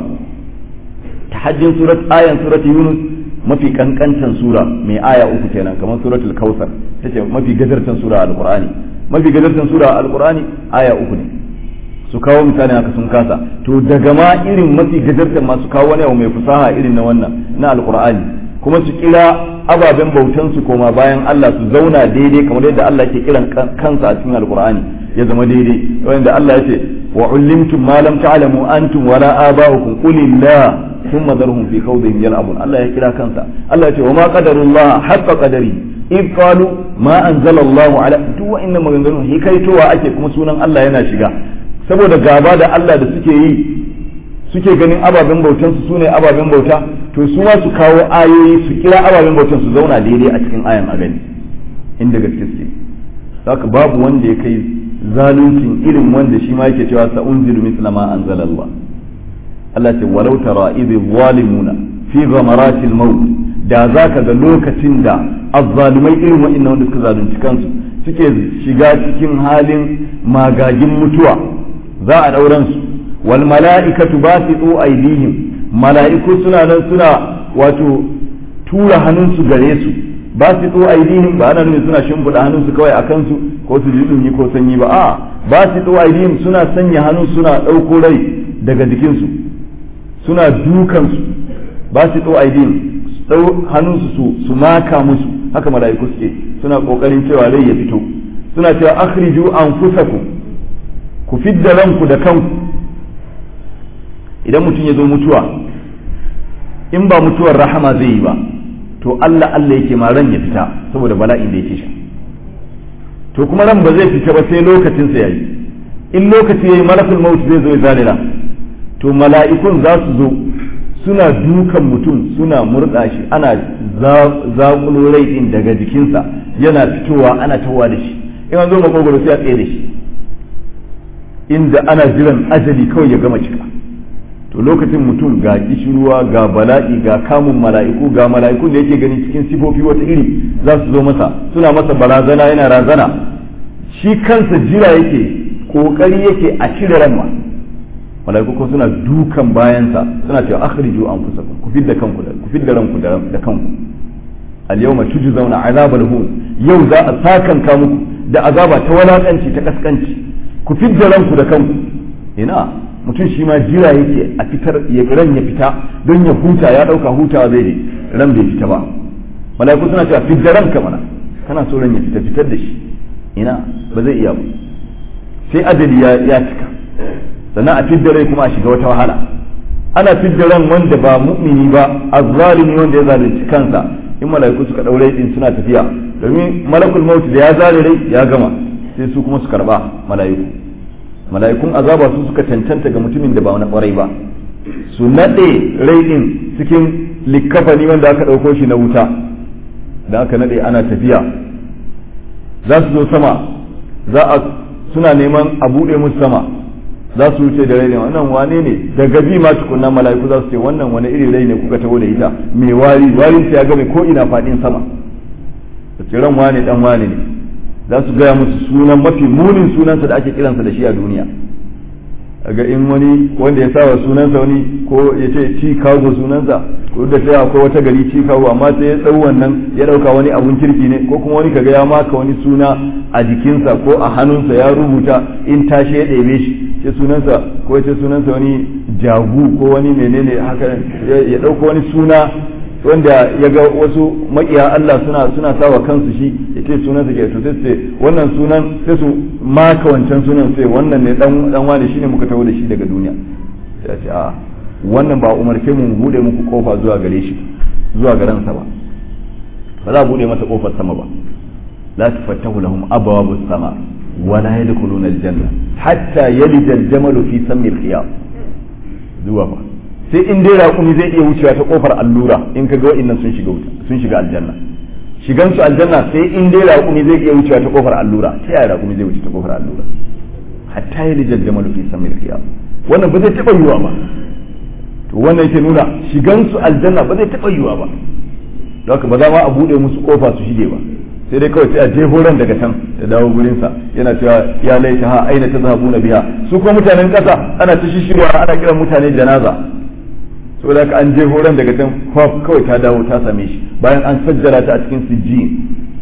tahajjin surat ayan surat yunus mafi kankantan sura mai aya uku kenan kamar suratul kausar tace mafi gajartan sura alqur'ani mafi gajartan sura alqur'ani aya uku ne su kawo misali haka sun kasa to daga ma irin mafi gajartar masu kawo wani abu mai fasaha irin na wannan na alkur'ani kuma su kira ababen bautan su koma bayan Allah su zauna daidai kamar yadda Allah ke kiran kansa a cikin alkur'ani ya zama daidai wanda Allah ya ce wa ullimtum ma lam ta'lamu antum wala aba'ukum qulillah thumma dharhum fi khawdihim yal'abun Allah ya kira kansa Allah ya ce wa ma qadarullah haqqa qadari in qalu ma anzalallahu ala duk wa'annan maganganun hikaitowa ake kuma sunan Allah yana shiga saboda gaba da Allah da suke yi suke ganin ababen bautan su sune ababen bauta to su ma su kawo ayoyi su kira ababen bautan su zauna daidai a cikin ayan a gani inda gaske suke haka babu wanda ya kai zaluncin irin wanda shi ma yake cewa sa unzilu misla ma anzalallah Allah ce walau tara idh zalimuna fi ghamaratil maut da zaka ga lokacin da azzalumai irin wa'annan wanda suka zalunci kansu suke shiga cikin halin magagin mutuwa za a ɗauran su wal mala'ikatu basitu aydihim mala'iku suna nan suna wato tura hannunsu gare su basitu aydihim ba ana nufin suna shimfiɗa hannunsu kawai a kansu ko su ji ɗumi ko sanyi ba a basitu aydihim suna sanya hannu suna ɗauko rai daga jikinsu suna dukansu basitu aydihim ɗau hannunsu su su maka musu haka mala'iku suke suna ƙoƙarin cewa rai ya fito suna cewa akhriju anfusakum ku fidda ranku da kanku idan mutum ya zo mutuwa in ba mutuwar rahama zai yi ba to Allah Allah yake ma ran ya fita saboda bala'in da yake sha to kuma ran ba zai fita ba sai lokacin sa yayi in lokaci yayi malakul maut zai zo ya zalira to mala'ikun za su zo suna dukan mutum suna murɗa shi ana zaƙulo rai din daga jikinsa yana fitowa ana tawa da shi in an zo makogoro sai a tsaye da shi inda ana jiran ajali kawai ya gama cika to lokacin mutum ga kishirwa ga bala'i ga kamun mala'iku ga mala'ikun da yake gani cikin sifofi wata iri za su zo masa suna masa barazana yana razana shi kansa jira yake kokari yake a cire ranma mala'iku ko suna dukan bayansa suna cewa akhriju anfusakum ku fidda kanku ku fidda ranku da kanku al yawma tujzauna azabal hun yau za a sakanka muku da azaba ta walakanci ta kaskanci ku fidda ranku da kanku ina mutum shi ma jira yake a fitar ya ran ya fita don ya huta ya dauka hutawa zai ne ran bai fita ba malaiku suna cewa fidda ranka mana kana so ran ya fita fitar da shi ina ba zai iya ba sai ajali ya ya cika sannan a fidda rai kuma a shiga wata wahala ana fidda ran wanda ba mu'mini ba azzalimi wanda ya zalunci kansa in malaiku suka daure din suna tafiya domin malakul maut da ya zare rai ya gama sai su kuma su karba malaiku mala'ikun azaba su suka cancanta ga mutumin da ba na kwarai ba su nade rai din cikin likkafani wanda aka ɗauko shi na wuta da aka nade ana tafiya za su zo sama za a suna neman a buɗe musu sama za su wuce da rai ne wannan wane ne daga bi ma tukunna mala'iku za su ce wannan wani irin rai ne kuka taho da ita mai wari warin ya game ko ina fadin sama da ce ran wane dan wane ne za su gaya musu sunan mafi munin sunansa da ake kiransa da shi a duniya ga in wani wanda ya sawa sunansa wani ko ya ce Chicago sunansa ko da sai akwai wata gari Chicago amma sai ya tsau wannan ya dauka wani abun kirki ne ko kuma wani kaga ya maka wani suna a jikinsa ko a hannunsa ya rubuta in tashi ya ɗebe shi ce sunansa ko ya ce sunansa wani jagu ko wani menene haka ya dauko wani suna wanda ya ga wasu makiya Allah suna suna sawa kansu shi ya ce sunan su ke to sai ce wannan sunan sai su maka wancan sunan sai wannan ne dan dan wani shine muka tawo da shi daga duniya ya ce a wannan ba umarce mu bude muku kofa zuwa gare shi zuwa garan sa ba ba za a bude mata kofar sama ba la tufattahu lahum abwabu sama wa la yadkhuluna aljanna hatta yalija al-jamalu fi sammi al-khiyam zuwa ba sai in dai raƙumi zai iya wucewa ta kofar allura in ka ga wa'annan sun shiga wuta sun shiga aljanna shigan su aljanna sai in dai raƙumi zai iya wucewa ta kofar allura ta yaya raƙumi zai wuce ta kofar allura hatta ya lijal jamalu fi samil qiyam wannan ba zai taɓa yiwa ba to wannan yake nuna shigan su aljanna ba zai taɓa yiwa ba don haka ba za ma a buɗe musu kofa su shige ba sai dai kawai sai a jefo ran daga can ya dawo gurinsa yana cewa ya laita ha aina tazhabuna biha su kuma mutanen ƙasa ana ta shishirwa ana kiran mutane janaza saboda haka an je horon daga can kwaf kawai ta dawo ta same shi bayan an sajjara ta a cikin sijji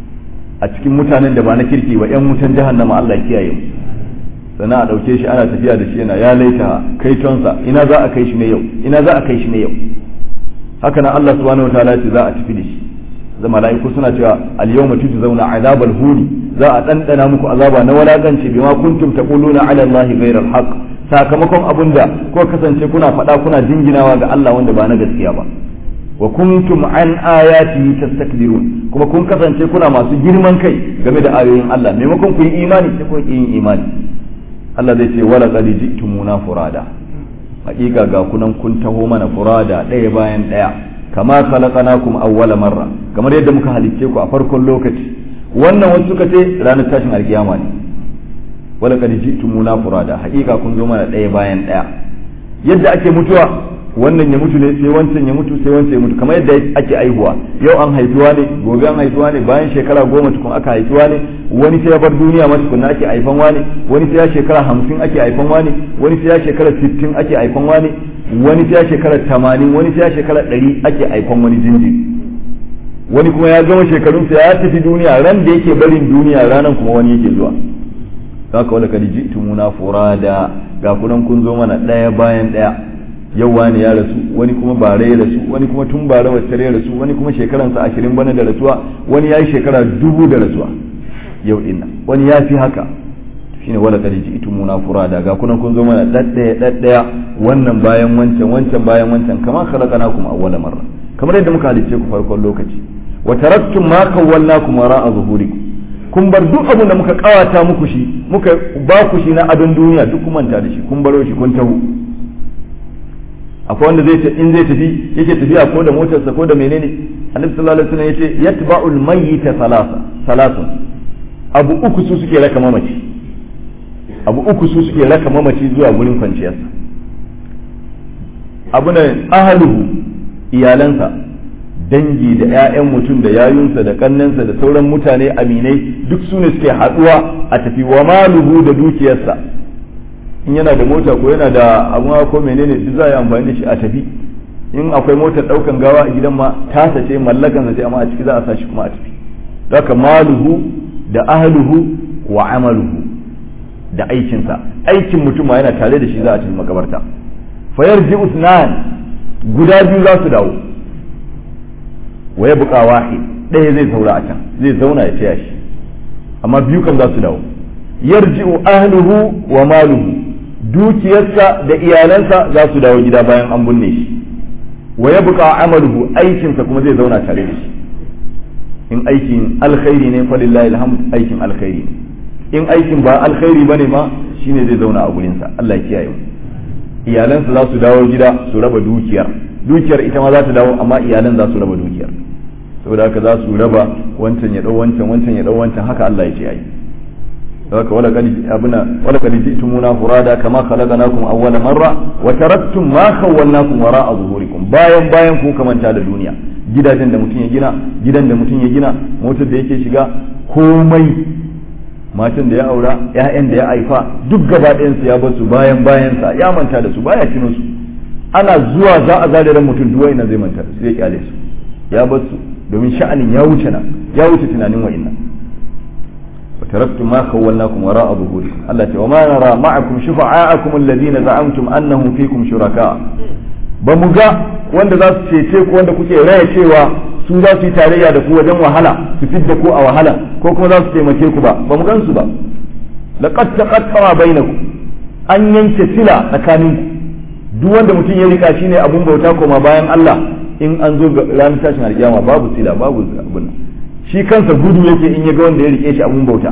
a cikin mutanen da ba na kirki ba yan wutan jahannama Allah kiyaye mu sannan a dauke shi ana tafiya da shi yana ya laita kai tonsa ina za a kai shi ne yau ina za a kai shi ne yau haka nan Allah subhanahu wataala ce za a tafi da shi da mala'iku suna cewa al yawma tujzauna azabal huni za a dandana muku azaba na walakanci bima kuntum taquluna ala allahi ghayra al haqq sakamakon abin da ko kasance kuna faɗa kuna jinginawa ga Allah wanda ba na gaskiya ba wa kuntum an ayati tastakbirun kuma kun kasance kuna masu girman kai game da ayoyin Allah maimakon ku yi imani sai ku yi yin imani Allah zai ce wala qad ji'tumuna furada hakika ga kunan kun taho mana furada ɗaya bayan ɗaya kama khalaqnakum awwala marra kamar yadda muka halicce ku a farkon lokaci wannan wasu suka ce ranar tashin alkiyama ne wala kad ji'tumuna furada haƙiƙa kun zo mana ɗaya bayan ɗaya yadda ake mutuwa wannan ya mutu ne sai wancan ya mutu sai wancan ya mutu kamar yadda ake aihuwa yau an haifuwa ne gobe an haifuwa ne bayan shekara goma tukun aka haifuwa ne wani sai ya bar duniya ma tukun ake haifan wani wani sai ya shekara hamsin ake haifan wani wani sai ya shekara sittin ake haifan wani wani sai ya shekara tamanin wani sai ya shekara ɗari ake haifan wani jinjiri wani kuma ya gama shekarunsa ya tafi duniya ran da yake barin duniya ranan kuma wani yake zuwa haka wala kad ji'tumuna furada ga kunan kun zo mana daya bayan daya yau wani ya rasu wani kuma bare ya rasu wani kuma tun bare wacce ya rasu wani kuma shekaran sa 20 bana da rasuwa wani yayi shekara dubu da rasuwa yau dinna wani ya fi haka shine wala kad ji'tumuna furada ga kunan kun zo mana daddaya daddaya wannan bayan wancan wancan bayan wancan kamar khalaqnakum awwala marra kamar yadda muka halicce ku farkon lokaci wa taraktum ma kawwalnakum wara'a zuhurikum kun bar duk abin da muka kawata muku shi muka ba ku shi na adon duniya duk kun manta da shi kun baro shi kun taho akwai wanda zai in zai tafi yake tafiya ko da motarsa ko da menene annabi sallallahu alaihi wasallam yace yatba'ul mayyita salasa salasun abu uku su suke raka mamaci abu uku su suke raka mamaci zuwa gurin kwanciyarsa abu ne ahaluhu iyalansa dangi da 'ya'yan mutum da yayunsa da kannansa da sauran mutane aminai duk su ne suke haɗuwa a tafi wa maluhu da dukiyarsa in yana da mota ko yana da abu ko menene duk za a yi amfani da shi a tafi in akwai motar ɗaukan gawa a gidan ma tasa ce mallakansa ce amma a ciki za a sa shi kuma a tafi haka maluhu da ahluhu wa amaluhu da aikinsa aikin mutum ma yana tare da shi za a tafi makabarta fayar ji usnan guda biyu za su dawo wa ya buƙa wahi ɗaya zai saura a can zai zauna ya taya shi amma biyu kan za su dawo yarji'u ahluhu wa maluhu dukiyarsa da iyalansa za su dawo gida bayan an binne shi wa ya buƙa amaluhu aikinsa kuma zai zauna tare da shi in aikin alkhairi ne falillahi alhamd aikin alkhairi ne in aikin ba alkhairi bane ma shine zai zauna a gurinsa Allah ya kiyaye mu iyalansa za su dawo gida su raba dukiyar dukiyar ita ma za ta dawo amma iyalan za su raba dukiyar saboda haka za su raba wancan ya dau wancan wancan ya dau wancan haka Allah ya ce ai haka wala kadi abuna wala kadi jitumuna furada kama khalaqnakum awwala marra wa taraktum ma khawwalnakum wara'a zuhurikum bayan bayan ku kamanta da duniya gidajen da mutum ya gina gidan da mutum ya gina motar da yake shiga komai matan da ya aura ƴaƴan da ya haifa duk gaba ɗayan su ya bar su bayan bayan sa ya manta da su baya tuno su ana zuwa za a zare ran mutum duwai na zai manta da su zai kyale su ya bar su domin sha'anin ya wuce na ya wuce tunanin wa'innan وتركتم ما خولناكم وراء ظهوركم الله تعالى وما نرى معكم شفعاءكم الذين زعمتم أنهم فيكم شركاء بمجا wanda za su cece ku wanda kuke raya cewa su za su yi tarayya da ku wajen wahala su fidda ku a wahala ko kuma za su taimake ku ba ba mu gan su ba laqad taqattara bainakum an yanke sila tsakanin ku duk wanda mutum ya rika shine abun bauta koma bayan Allah in an zo ranar tashin alkiyama babu sila babu abun shi kansa gudu yake in ya ga wanda ya rike shi abun bauta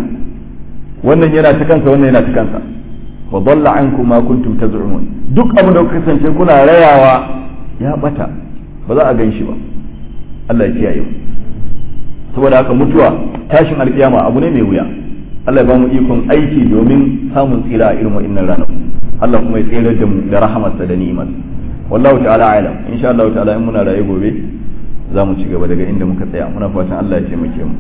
wannan yana ta kansa wannan yana ta kansa wa dalla ankum ma kuntum taz'umun duk abin da kuka kasance kuna rayawa ya bata ba za a gan shi ba Allah ya kiyaye mu saboda haka mutuwa tashin alkiyama abu ne mai wuya Allah ya ba mu ikon aiki domin samun tsira a irin wa'annan ranar Allah kuma ya tsere da mu da rahamarsa da ni'imar wallahu ta'ala alam insha Allah ta'ala in muna raye gobe za mu ci gaba daga inda muka tsaya muna fatan Allah ya taimake mu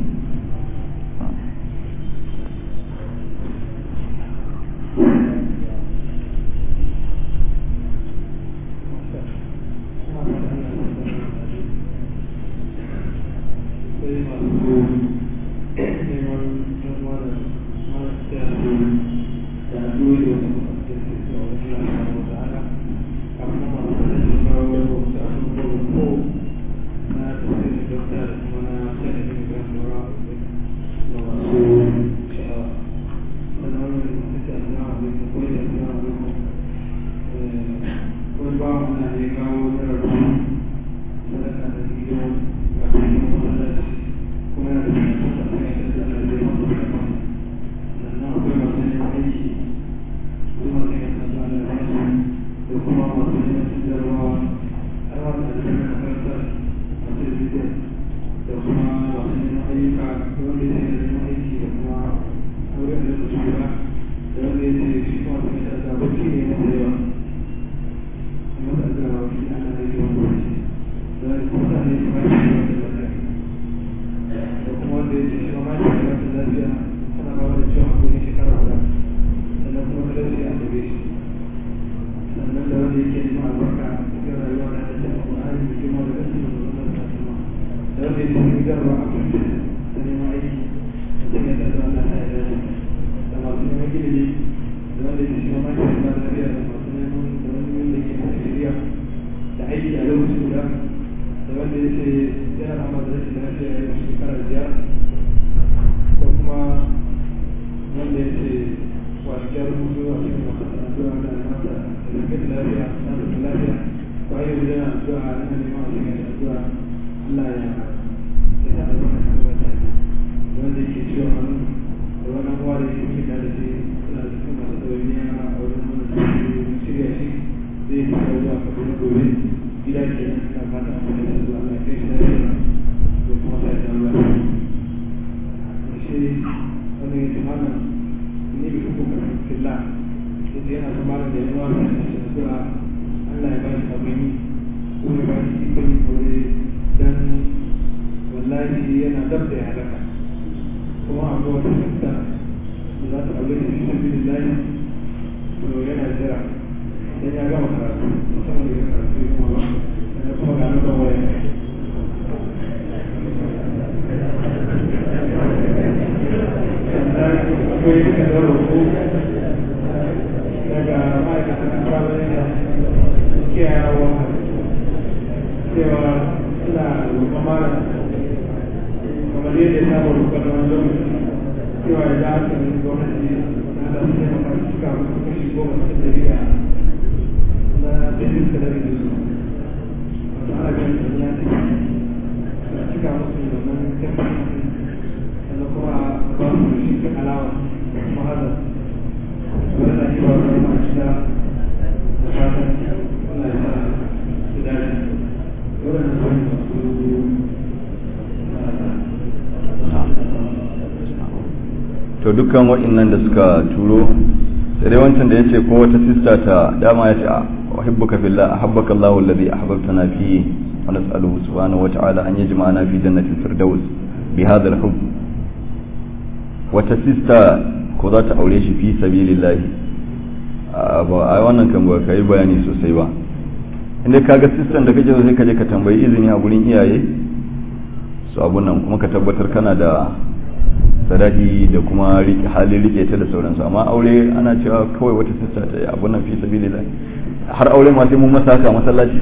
to to dukkan wa'annan da suka turo sai dai wancan da yace ko wata sista ta dama ya ce uhibbuka fillah ahabbaka Allahu alladhi ahbabtana fi wa nas'aluhu subhanahu wa ta'ala an yajma'ana fi jannatil firdaus bi hadha al-hubb wata sista ko za ta aure shi fi sabilillahi ba a wannan kan ba kai bayani sosai ba inda kaga sistan da kake sai ka je ka tambayi izini a gurin iyaye su abun nan kuma ka tabbatar kana da sadaki da kuma halin rike ta da sauransu amma aure ana cewa kawai wata sista ta yi abun nan fi sabilillah har aure ma sai mun masa haka masallaci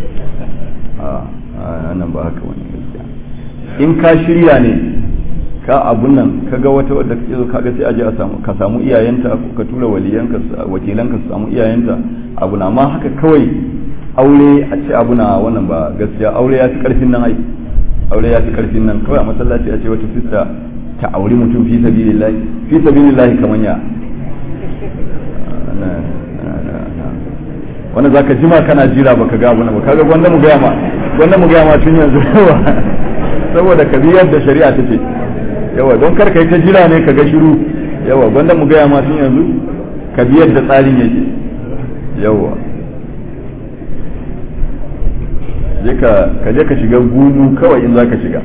a nan ba haka wani gaskiya in ka shirya ne ka abun nan ka ga wata wadda kake zo kaga sai aje a samu ka samu iyayenta ko ka tura waliyanka wakilanka su samu iyayenta abu na amma haka kawai aure a ce abu na wannan ba gaskiya aure ya fi karfin nan ai aure ya fi karfin nan kawai a masallaci a ce wata sista ta auri mutum fi sabilillahi fi sabilillahi kaman ya wanda zaka jima kana jira baka ga abu na ba kaga gwanda mu gaya ma gwanda mu gaya ma tun yanzu saboda ka biyar da shari'a ta ce yawa don kar kai ta jira ne ka ga shiru yawa gwanda mu gaya ma tun yanzu ka biyar da tsarin yake yawa ka je ka shiga gumu kawai in za ka shiga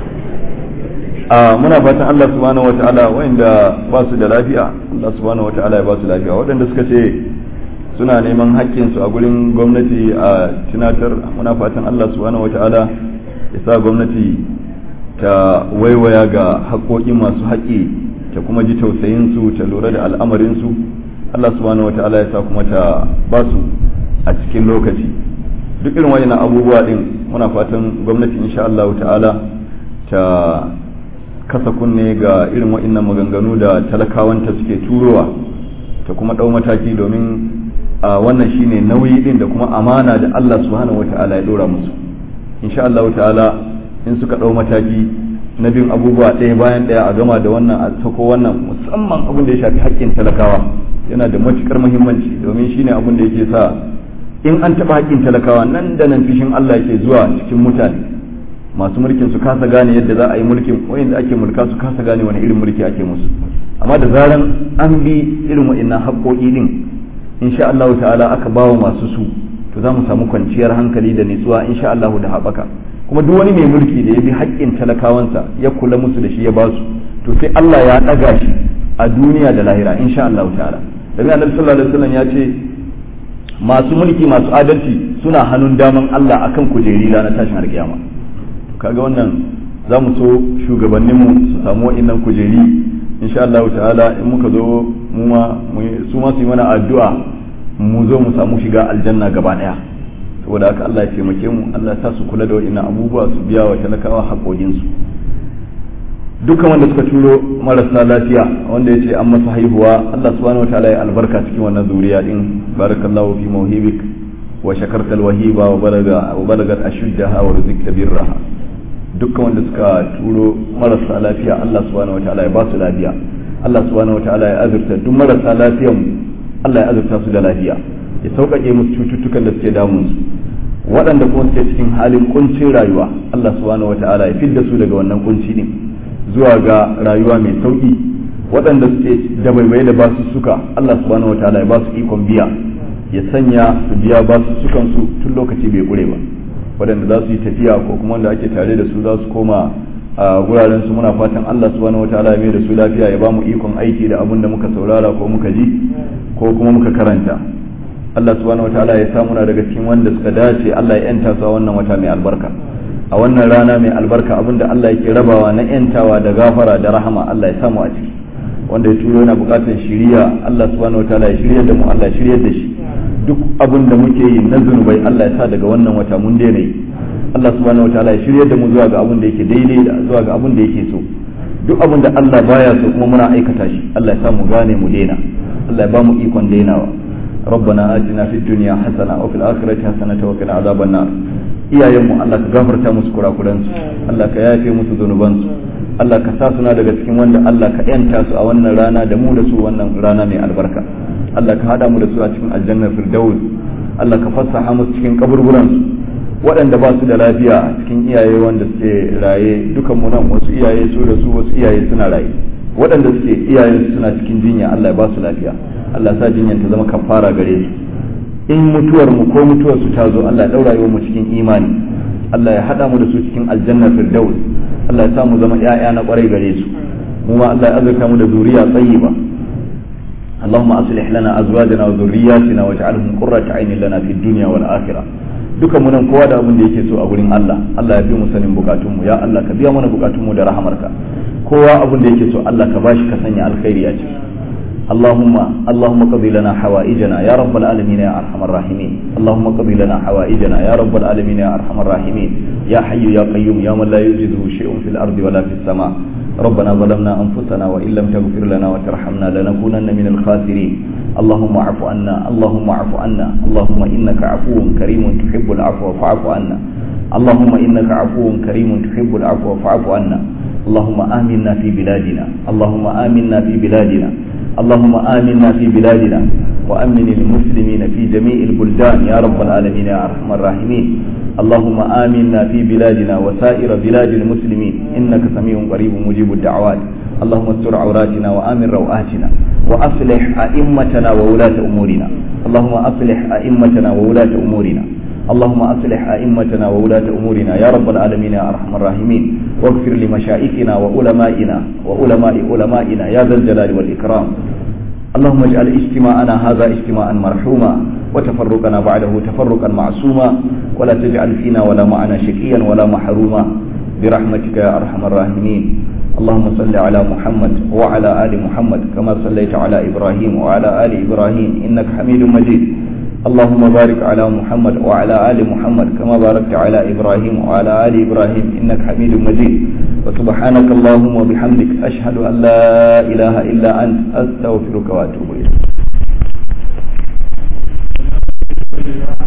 a muna fatan Allah subhanahu wa ta'ala wanda ba su da lafiya Allah subhanahu wa ta'ala ya ba su lafiya waɗanda suka ce suna neman haƙƙinsu a gurin gwamnati a tunatar muna fatan Allah subhanahu wa ta'ala ya sa gwamnati ta waiwaya ga haƙoƙin masu haƙƙi ta kuma ji tausayinsu ta lura da al'amarinsu Allah subhanahu wa ta'ala ya sa kuma ta ba su a cikin lokaci duk irin wani abubuwa din muna fatan gwamnati insha Allah ta'ala ta kasa kunne ga irin wa'annan maganganu da talakawanta suke turowa ta kuma ɗau mataki domin a wannan shine nauyi din da kuma amana da Allah subhanahu wa ta'ala ya ɗora musu insha Allah ta'ala in suka ɗau mataki na bin abubuwa ɗaya bayan ɗaya a gama da wannan a sako wannan musamman abin da ya shafi haƙƙin talakawa yana da matuƙar muhimmanci domin shine abin da yake sa in an taɓa haƙƙin talakawa nan da nan fishin Allah yake zuwa cikin mutane masu mulkin su kasa gane yadda za a yi mulkin wayanda ake mulka su kasa gane wani irin mulki ake musu amma da zaran an bi irin wa'annan haƙƙoƙi din insha Allah ta'ala aka bawa masu su to za mu samu kwanciyar hankali da nutsuwa insha Allah da haɓaka kuma duk wani mai mulki da ya bi haƙƙin talakawansa ya kula musu da shi ya basu to sai Allah ya ɗaga shi a duniya da lahira insha Allah ta'ala daga annabi sallallahu alaihi wasallam ya ce masu mulki masu adalci suna hannun daman Allah akan kujeri ranar tashin alkiyama kaga wannan za mu so shugabanninmu su samu wa'innan kujeri insha Allah ta'ala in muka zo mu ma su ma su yi mana addu'a mu zo mu samu shiga aljanna gaba daya saboda haka Allah ya taimake mu Allah ya sa su kula da wa'innan abubuwa su biya wa talakawa haƙoƙinsu dukkan wanda suka turo marasa lafiya wanda ya ce an masa haihuwa Allah subhanahu wataala ya albarka cikin wannan zuriya din barakallahu fi mawhibik wa shakarta alwahiba wa balaga wa balagat ashuddaha wa rizqta birraha dukkan wanda suka turo marasa lafiya Allah subhanahu wataala ya ba su lafiya Allah subhanahu wataala ya azurta duk marasa lafiyan Allah ya azurta su da lafiya ya sauƙaƙe musu cututtukan da suke damun su waɗanda kuma suke cikin halin kuncin rayuwa Allah subhanahu wataala ya fidda su daga wannan kunci din zuwa ga rayuwa mai sauki waɗanda suke da baibaye da basu suka Allah subhanahu wataala ya ba su ikon biya ya sanya su biya basu sukan su tun lokaci bai kure ba waɗanda za su yi tafiya ko kuma wanda ake tare da su za su koma a guraren su muna fatan Allah subhanahu wataala ya mai da su lafiya ya ba mu ikon aiki da abin da muka saurara ko muka ji ko kuma muka karanta Allah subhanahu wataala ya samu na daga cikin wanda suka dace Allah ya yanta su a wannan wata mai albarka a wannan rana mai albarka abinda Allah yake rabawa na yantawa da gafara da rahama Allah ya samu a ciki wanda ya turo yana bukatar shiriya Allah subhanahu wataala ya shiryar da mu Allah ya shiryar da shi duk abin da muke yi na zunubai Allah ya sa daga wannan wata mun daina yi Allah subhanahu wataala ya shiryar da mu zuwa ga abin da yake daidai da zuwa ga abin da yake so duk abin da Allah baya so kuma muna aikata shi Allah ya sa mu gane mu daina Allah ya ba mu ikon dainawa ربنا آتنا في الدنيا حسنة وفي الآخرة حسنة وقنا عذاب النار iyayenmu Allah ka gafarta musu kurakuransu Allah ka yafe musu zunubansu Allah ka sa suna daga cikin wanda Allah ka yanta su a wannan rana da mu da su wannan rana mai albarka Allah ka hada mu da su a cikin aljannar firdaus Allah ka fassaha musu cikin kaburburansu waɗanda ba su da lafiya a cikin iyaye wanda suke raye dukan mu nan wasu iyaye su da su wasu iyaye suna raye waɗanda suke iyayen suna cikin jinya Allah ya ba su lafiya Allah sa jinyan ta zama kafara gare su in mutuwar mu ko mutuwar su ta zo Allah ya daura yau mu cikin imani Allah ya hada mu da su cikin aljanna firdaus Allah ya sa mu zama ƴaƴa na kwarai gare su mu ma Allah ya azurta mu da zuriya tayyiba اللهم أصلح لنا أزواجنا وذرياتنا واجعلهم قرة عين لنا في الدنيا والآخرة duka mu nan kowa da abin da yake so a wurin Allah Allah ya fi mu sanin bukatunmu ya Allah ka biya mana bukatunmu da rahamarka kowa abin da yake so Allah ka bashi ka sanya alkhairi a ciki اللهم اللهم قضي لنا حوائجنا يا رب العالمين يا ارحم الراحمين اللهم قضي لنا حوائجنا يا رب العالمين يا ارحم الراحمين يا حي يا قيوم يا من لا يوجده شيء في الارض ولا في السماء ربنا ظلمنا انفسنا وان لم تغفر لنا وترحمنا لنكونن من الخاسرين اللهم اعف عنا اللهم اعف عنا اللهم انك عفو كريم تحب العفو فاعف عنا اللهم انك عفو كريم تحب العفو فاعف عنا اللهم امنا في بلادنا اللهم امنا في بلادنا اللهم آمنا في بلادنا وأمن المسلمين في جميع البلدان يا رب العالمين يا أرحم الراحمين اللهم آمنا في بلادنا وسائر بلاد المسلمين إنك سميع قريب مجيب الدعوات اللهم استر عوراتنا وآمن روآتنا وأصلح أئمتنا وولاة أمورنا اللهم أصلح أئمتنا وولاة أمورنا اللهم أصلح أئمتنا وولاة أمورنا يا رب العالمين يا أرحم الراحمين واغفر لمشائخنا وعلمائنا وعلماء علمائنا يا ذا الجلال والإكرام اللهم اجعل اجتماعنا هذا اجتماعا مرحوما وتفرقنا بعده تفرقا معصوما ولا تجعل فينا ولا معنا شقيا ولا محروما برحمتك يا أرحم الراحمين اللهم صل على محمد وعلى آل محمد كما صليت على إبراهيم وعلى آل إبراهيم إنك حميد مجيد اللهم بارك على محمد وعلى آل محمد كما باركت على إبراهيم وعلى آل إبراهيم إنك حميد مجيد وسبحانك اللهم وبحمدك أشهد أن لا إله إلا أنت أستغفرك وأتوب إليك